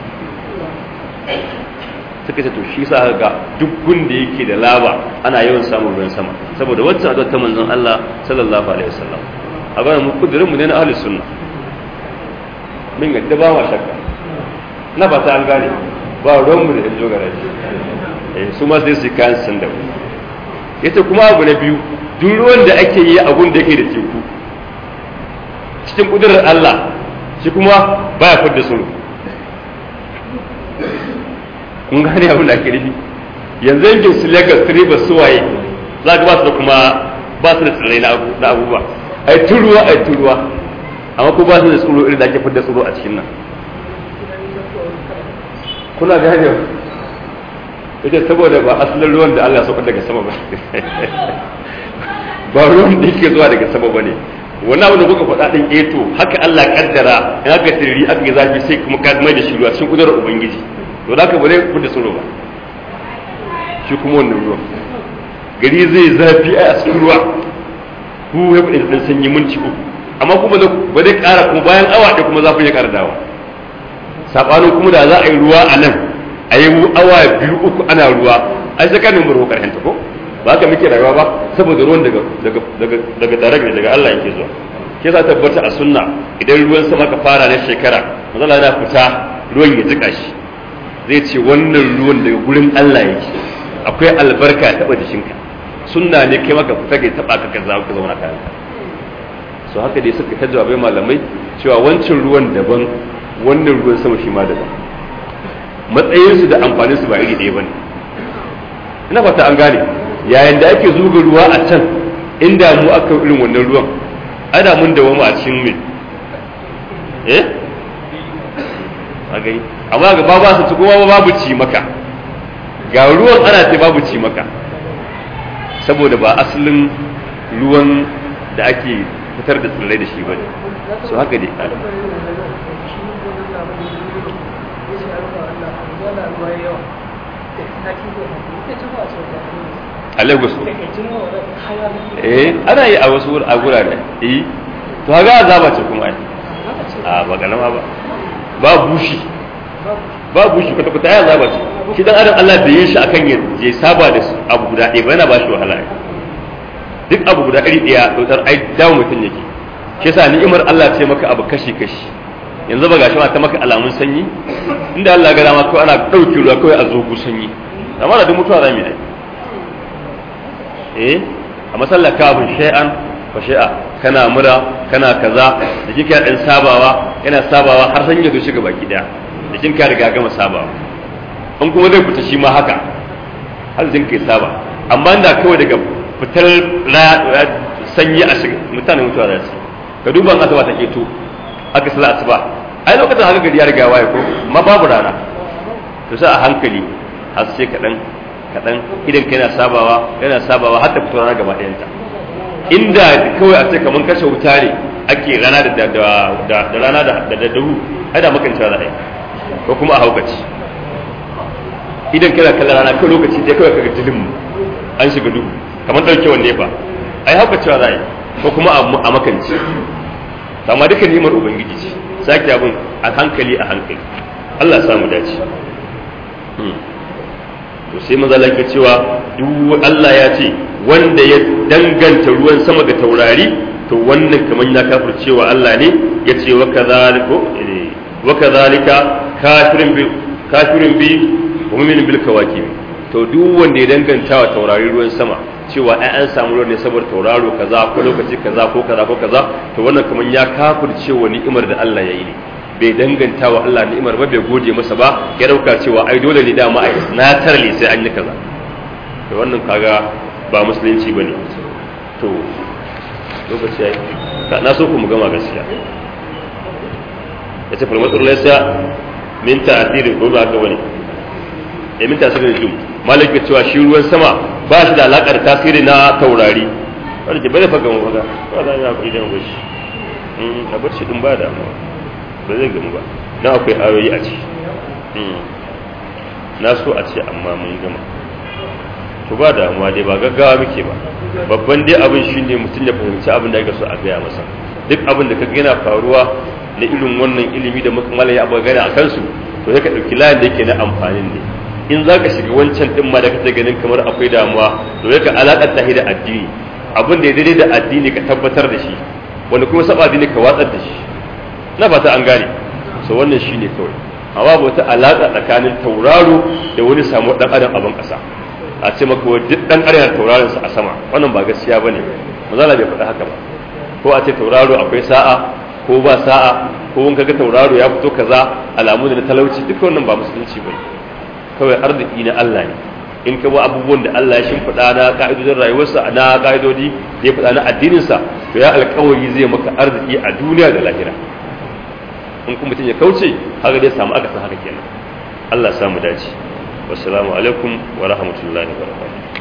suka ce to shi sa ga duk gunda yake da laba ana yawan samun ruwan sama saboda wacce addu'a ta manzon Allah sallallahu alaihi wasallam a ga mu kudirin mu ne na ahli sunna min ga ba ma shakka na ba ta an gane ba ruwan mu da yanzu ga eh su ma sai su kayan san da yace kuma abu na biyu duk ruwan da ake yi a gun da yake da teku cikin kudurar Allah shi kuma baya fidda sulu kun gane abin da ake nufi yanzu yankin su Lagos Rivers su waye za ka ba su da kuma ba su da tsirrai na abubuwa ai turuwa ai turuwa amma ko ba su da tsoro irin da ake fidda tsoro a cikin nan kuna gane ita saboda ba asalin ruwan da Allah ya saukar daga sama ba ba ruwan da yake zuwa daga sama ba ne wani abu da kuka faɗa ɗin eto haka Allah kaddara in aka tiriri aka yi zafi sai kuma ka mai da shi ruwa cikin kudurar ubangiji to da ka bare ku da tsoro ba shi kuma wannan ruwan gari zai zafi a cikin ruwa ku ya faɗi da sanyi minti uku amma kuma ba zai ƙara kuma bayan awa ɗaya kuma zafin ya ƙara dawa saɓanin kuma da za a yi ruwa a nan a yi awa biyu uku ana ruwa ai sai ka nemi ruwa ƙarshen ta ko ba haka muke rayuwa ba saboda ruwan daga daga daga daga tare daga Allah yake zuwa ke sa tabbata a sunna idan ruwan sama ka fara na shekara manzala yana fita ruwan ya jika shi zai ce wannan ruwan daga gurin Allah yake akwai albarka taba jikinka sunna ne kai maka fita kai taba ka kaza ka zauna kayan ka so haka dai suka ta jawabai malamai cewa wancan ruwan daban wannan ruwan sama shi ma daban matsayinsu da amfaninsu ba iri ɗaya bane ina fata an gane yayin da ake zuga ruwa a can inda mu aka irin wannan ruwan ana mun da wama a cikin mai eh a gani amma ga babu su kuma babu ci maka ga ruwan ana ce babu ci maka saboda ba asalin ruwan da ake fitar da tsirrai da shi ba ne so haka dai a lagos eh ana yi a wasu a gurare eh to ga azaba ce kuma ai a ba galama ba ba bushi ba bushi kwata kwata ya azaba ce shi dan adam Allah bai yi shi akan ya je saba da abu guda ɗaya ba yana ba shi wahala duk abu guda iri ɗaya dautar ai dawo mutum yake shi yasa ni'imar Allah ce maka abu kashi kashi yanzu ba gashi ma ta maka alamun sanyi inda Allah ga dama kawai ana ɗauke ruwa kawai a zogu sanyi amma da duk mutuwa za mu yi eh a masallar kafin shay'an fa shay'a kana mura kana kaza da kike dan sabawa yana sabawa har san ya zo shiga baki daya da kin ka riga gama sabawa an kuma zai fita shi ma haka har zin kai saba amma inda kawai daga fitar sanyi a shiga mutane mutuwa za su ka duba an asaba ta keto aka sala asuba ai lokacin haka gari ya riga waye ko ma babu rana to sai a hankali har sai kaɗan kaɗan idan ka yana sabawa yana sabawa har ta fito rana gaba ɗayanta inda kawai a ce kamar kashe wuta ne ake rana da da rana da da dahu ai da makan cewa za a yi ko kuma a haukaci idan kana kallon rana kai lokaci dai kawai kaga dilim an shiga duhu kamar ɗaukewar nefa ai haukacewa za a yi ko kuma a makanci amma duka nimar ubangiji ce sake abin a hankali a hankali Allah samu dace to sai maza ke cewa duk Allah ya ce wanda ya danganta ruwan sama ga taurari to wannan kamar ya kafir cewa Allah ne ya ce wa kadhalika wa kadhalika kafirin bi kafirin bi wa mu'minin bil kawakib to duk wanda ya danganta wa taurari ruwan sama cewa ai an samu ruwan ne saboda tauraro kaza ko lokaci kaza ko kaza ko kaza to wannan kamar ya kafir cewa ni'imar da Allah ya yi ne bai danganta wa Allah ni'imar ba bai gode masa ba ya dauka cewa ai dole ne dama ai na tarle sai an yi kaza to wannan kaga ba musulunci bane to lokaci yayi na so ku mu gama gaskiya yace fal matsur laysa min ta'thiri ko ba ka bane eh min ta'thiri jum malik ya cewa shi ruwan sama ba shi da alaka da tasiri na taurari wanda ke bane faga mu faga ba da ya ku idan goshi a bar shi din ba damuwa ba zai gamu ba dan akwai ayoyi a ciki na so a ce amma mun gama to ba damuwa dai ba gaggawa muke ba babban dai abin shine mutum ya fahimci abin da ake so a gaya masa duk abin da ka yana faruwa na irin wannan ilimi da muka malaya abu gana a kansu to sai ka ɗauki layin da yake na amfanin ne in za ka shiga wancan ɗin ma da kake ganin kamar akwai damuwa to sai ka alaƙar ta da addini abin da ya daidai da addini ka tabbatar da shi wanda kuma saba addini ka watsar da shi na fata an gane so wannan shine kawai amma babu wata alaƙa tsakanin tauraro da wani samu ɗan adam abin ƙasa a ce maka wa duk ɗan adam tauraron sa a sama wannan ba gaskiya bane mazala bai faɗi haka ba ko a ce tauraro akwai sa'a ko ba sa'a ko in kaga tauraro ya fito kaza alamu da na talauci duk wannan ba musulunci bane kawai arziki na Allah ne in ka bi abubuwan da Allah ya shimfiɗa na ka'idodin rayuwarsa na ka'idodi da ya faɗa na addininsa to ya alƙawari zai maka arziki a duniya da lahira in kuma mutum ya kauce haka dai samu aka san haka kenan Allah ya samu dace wassalamu alaikum wa rahmatullahi wa barakatuh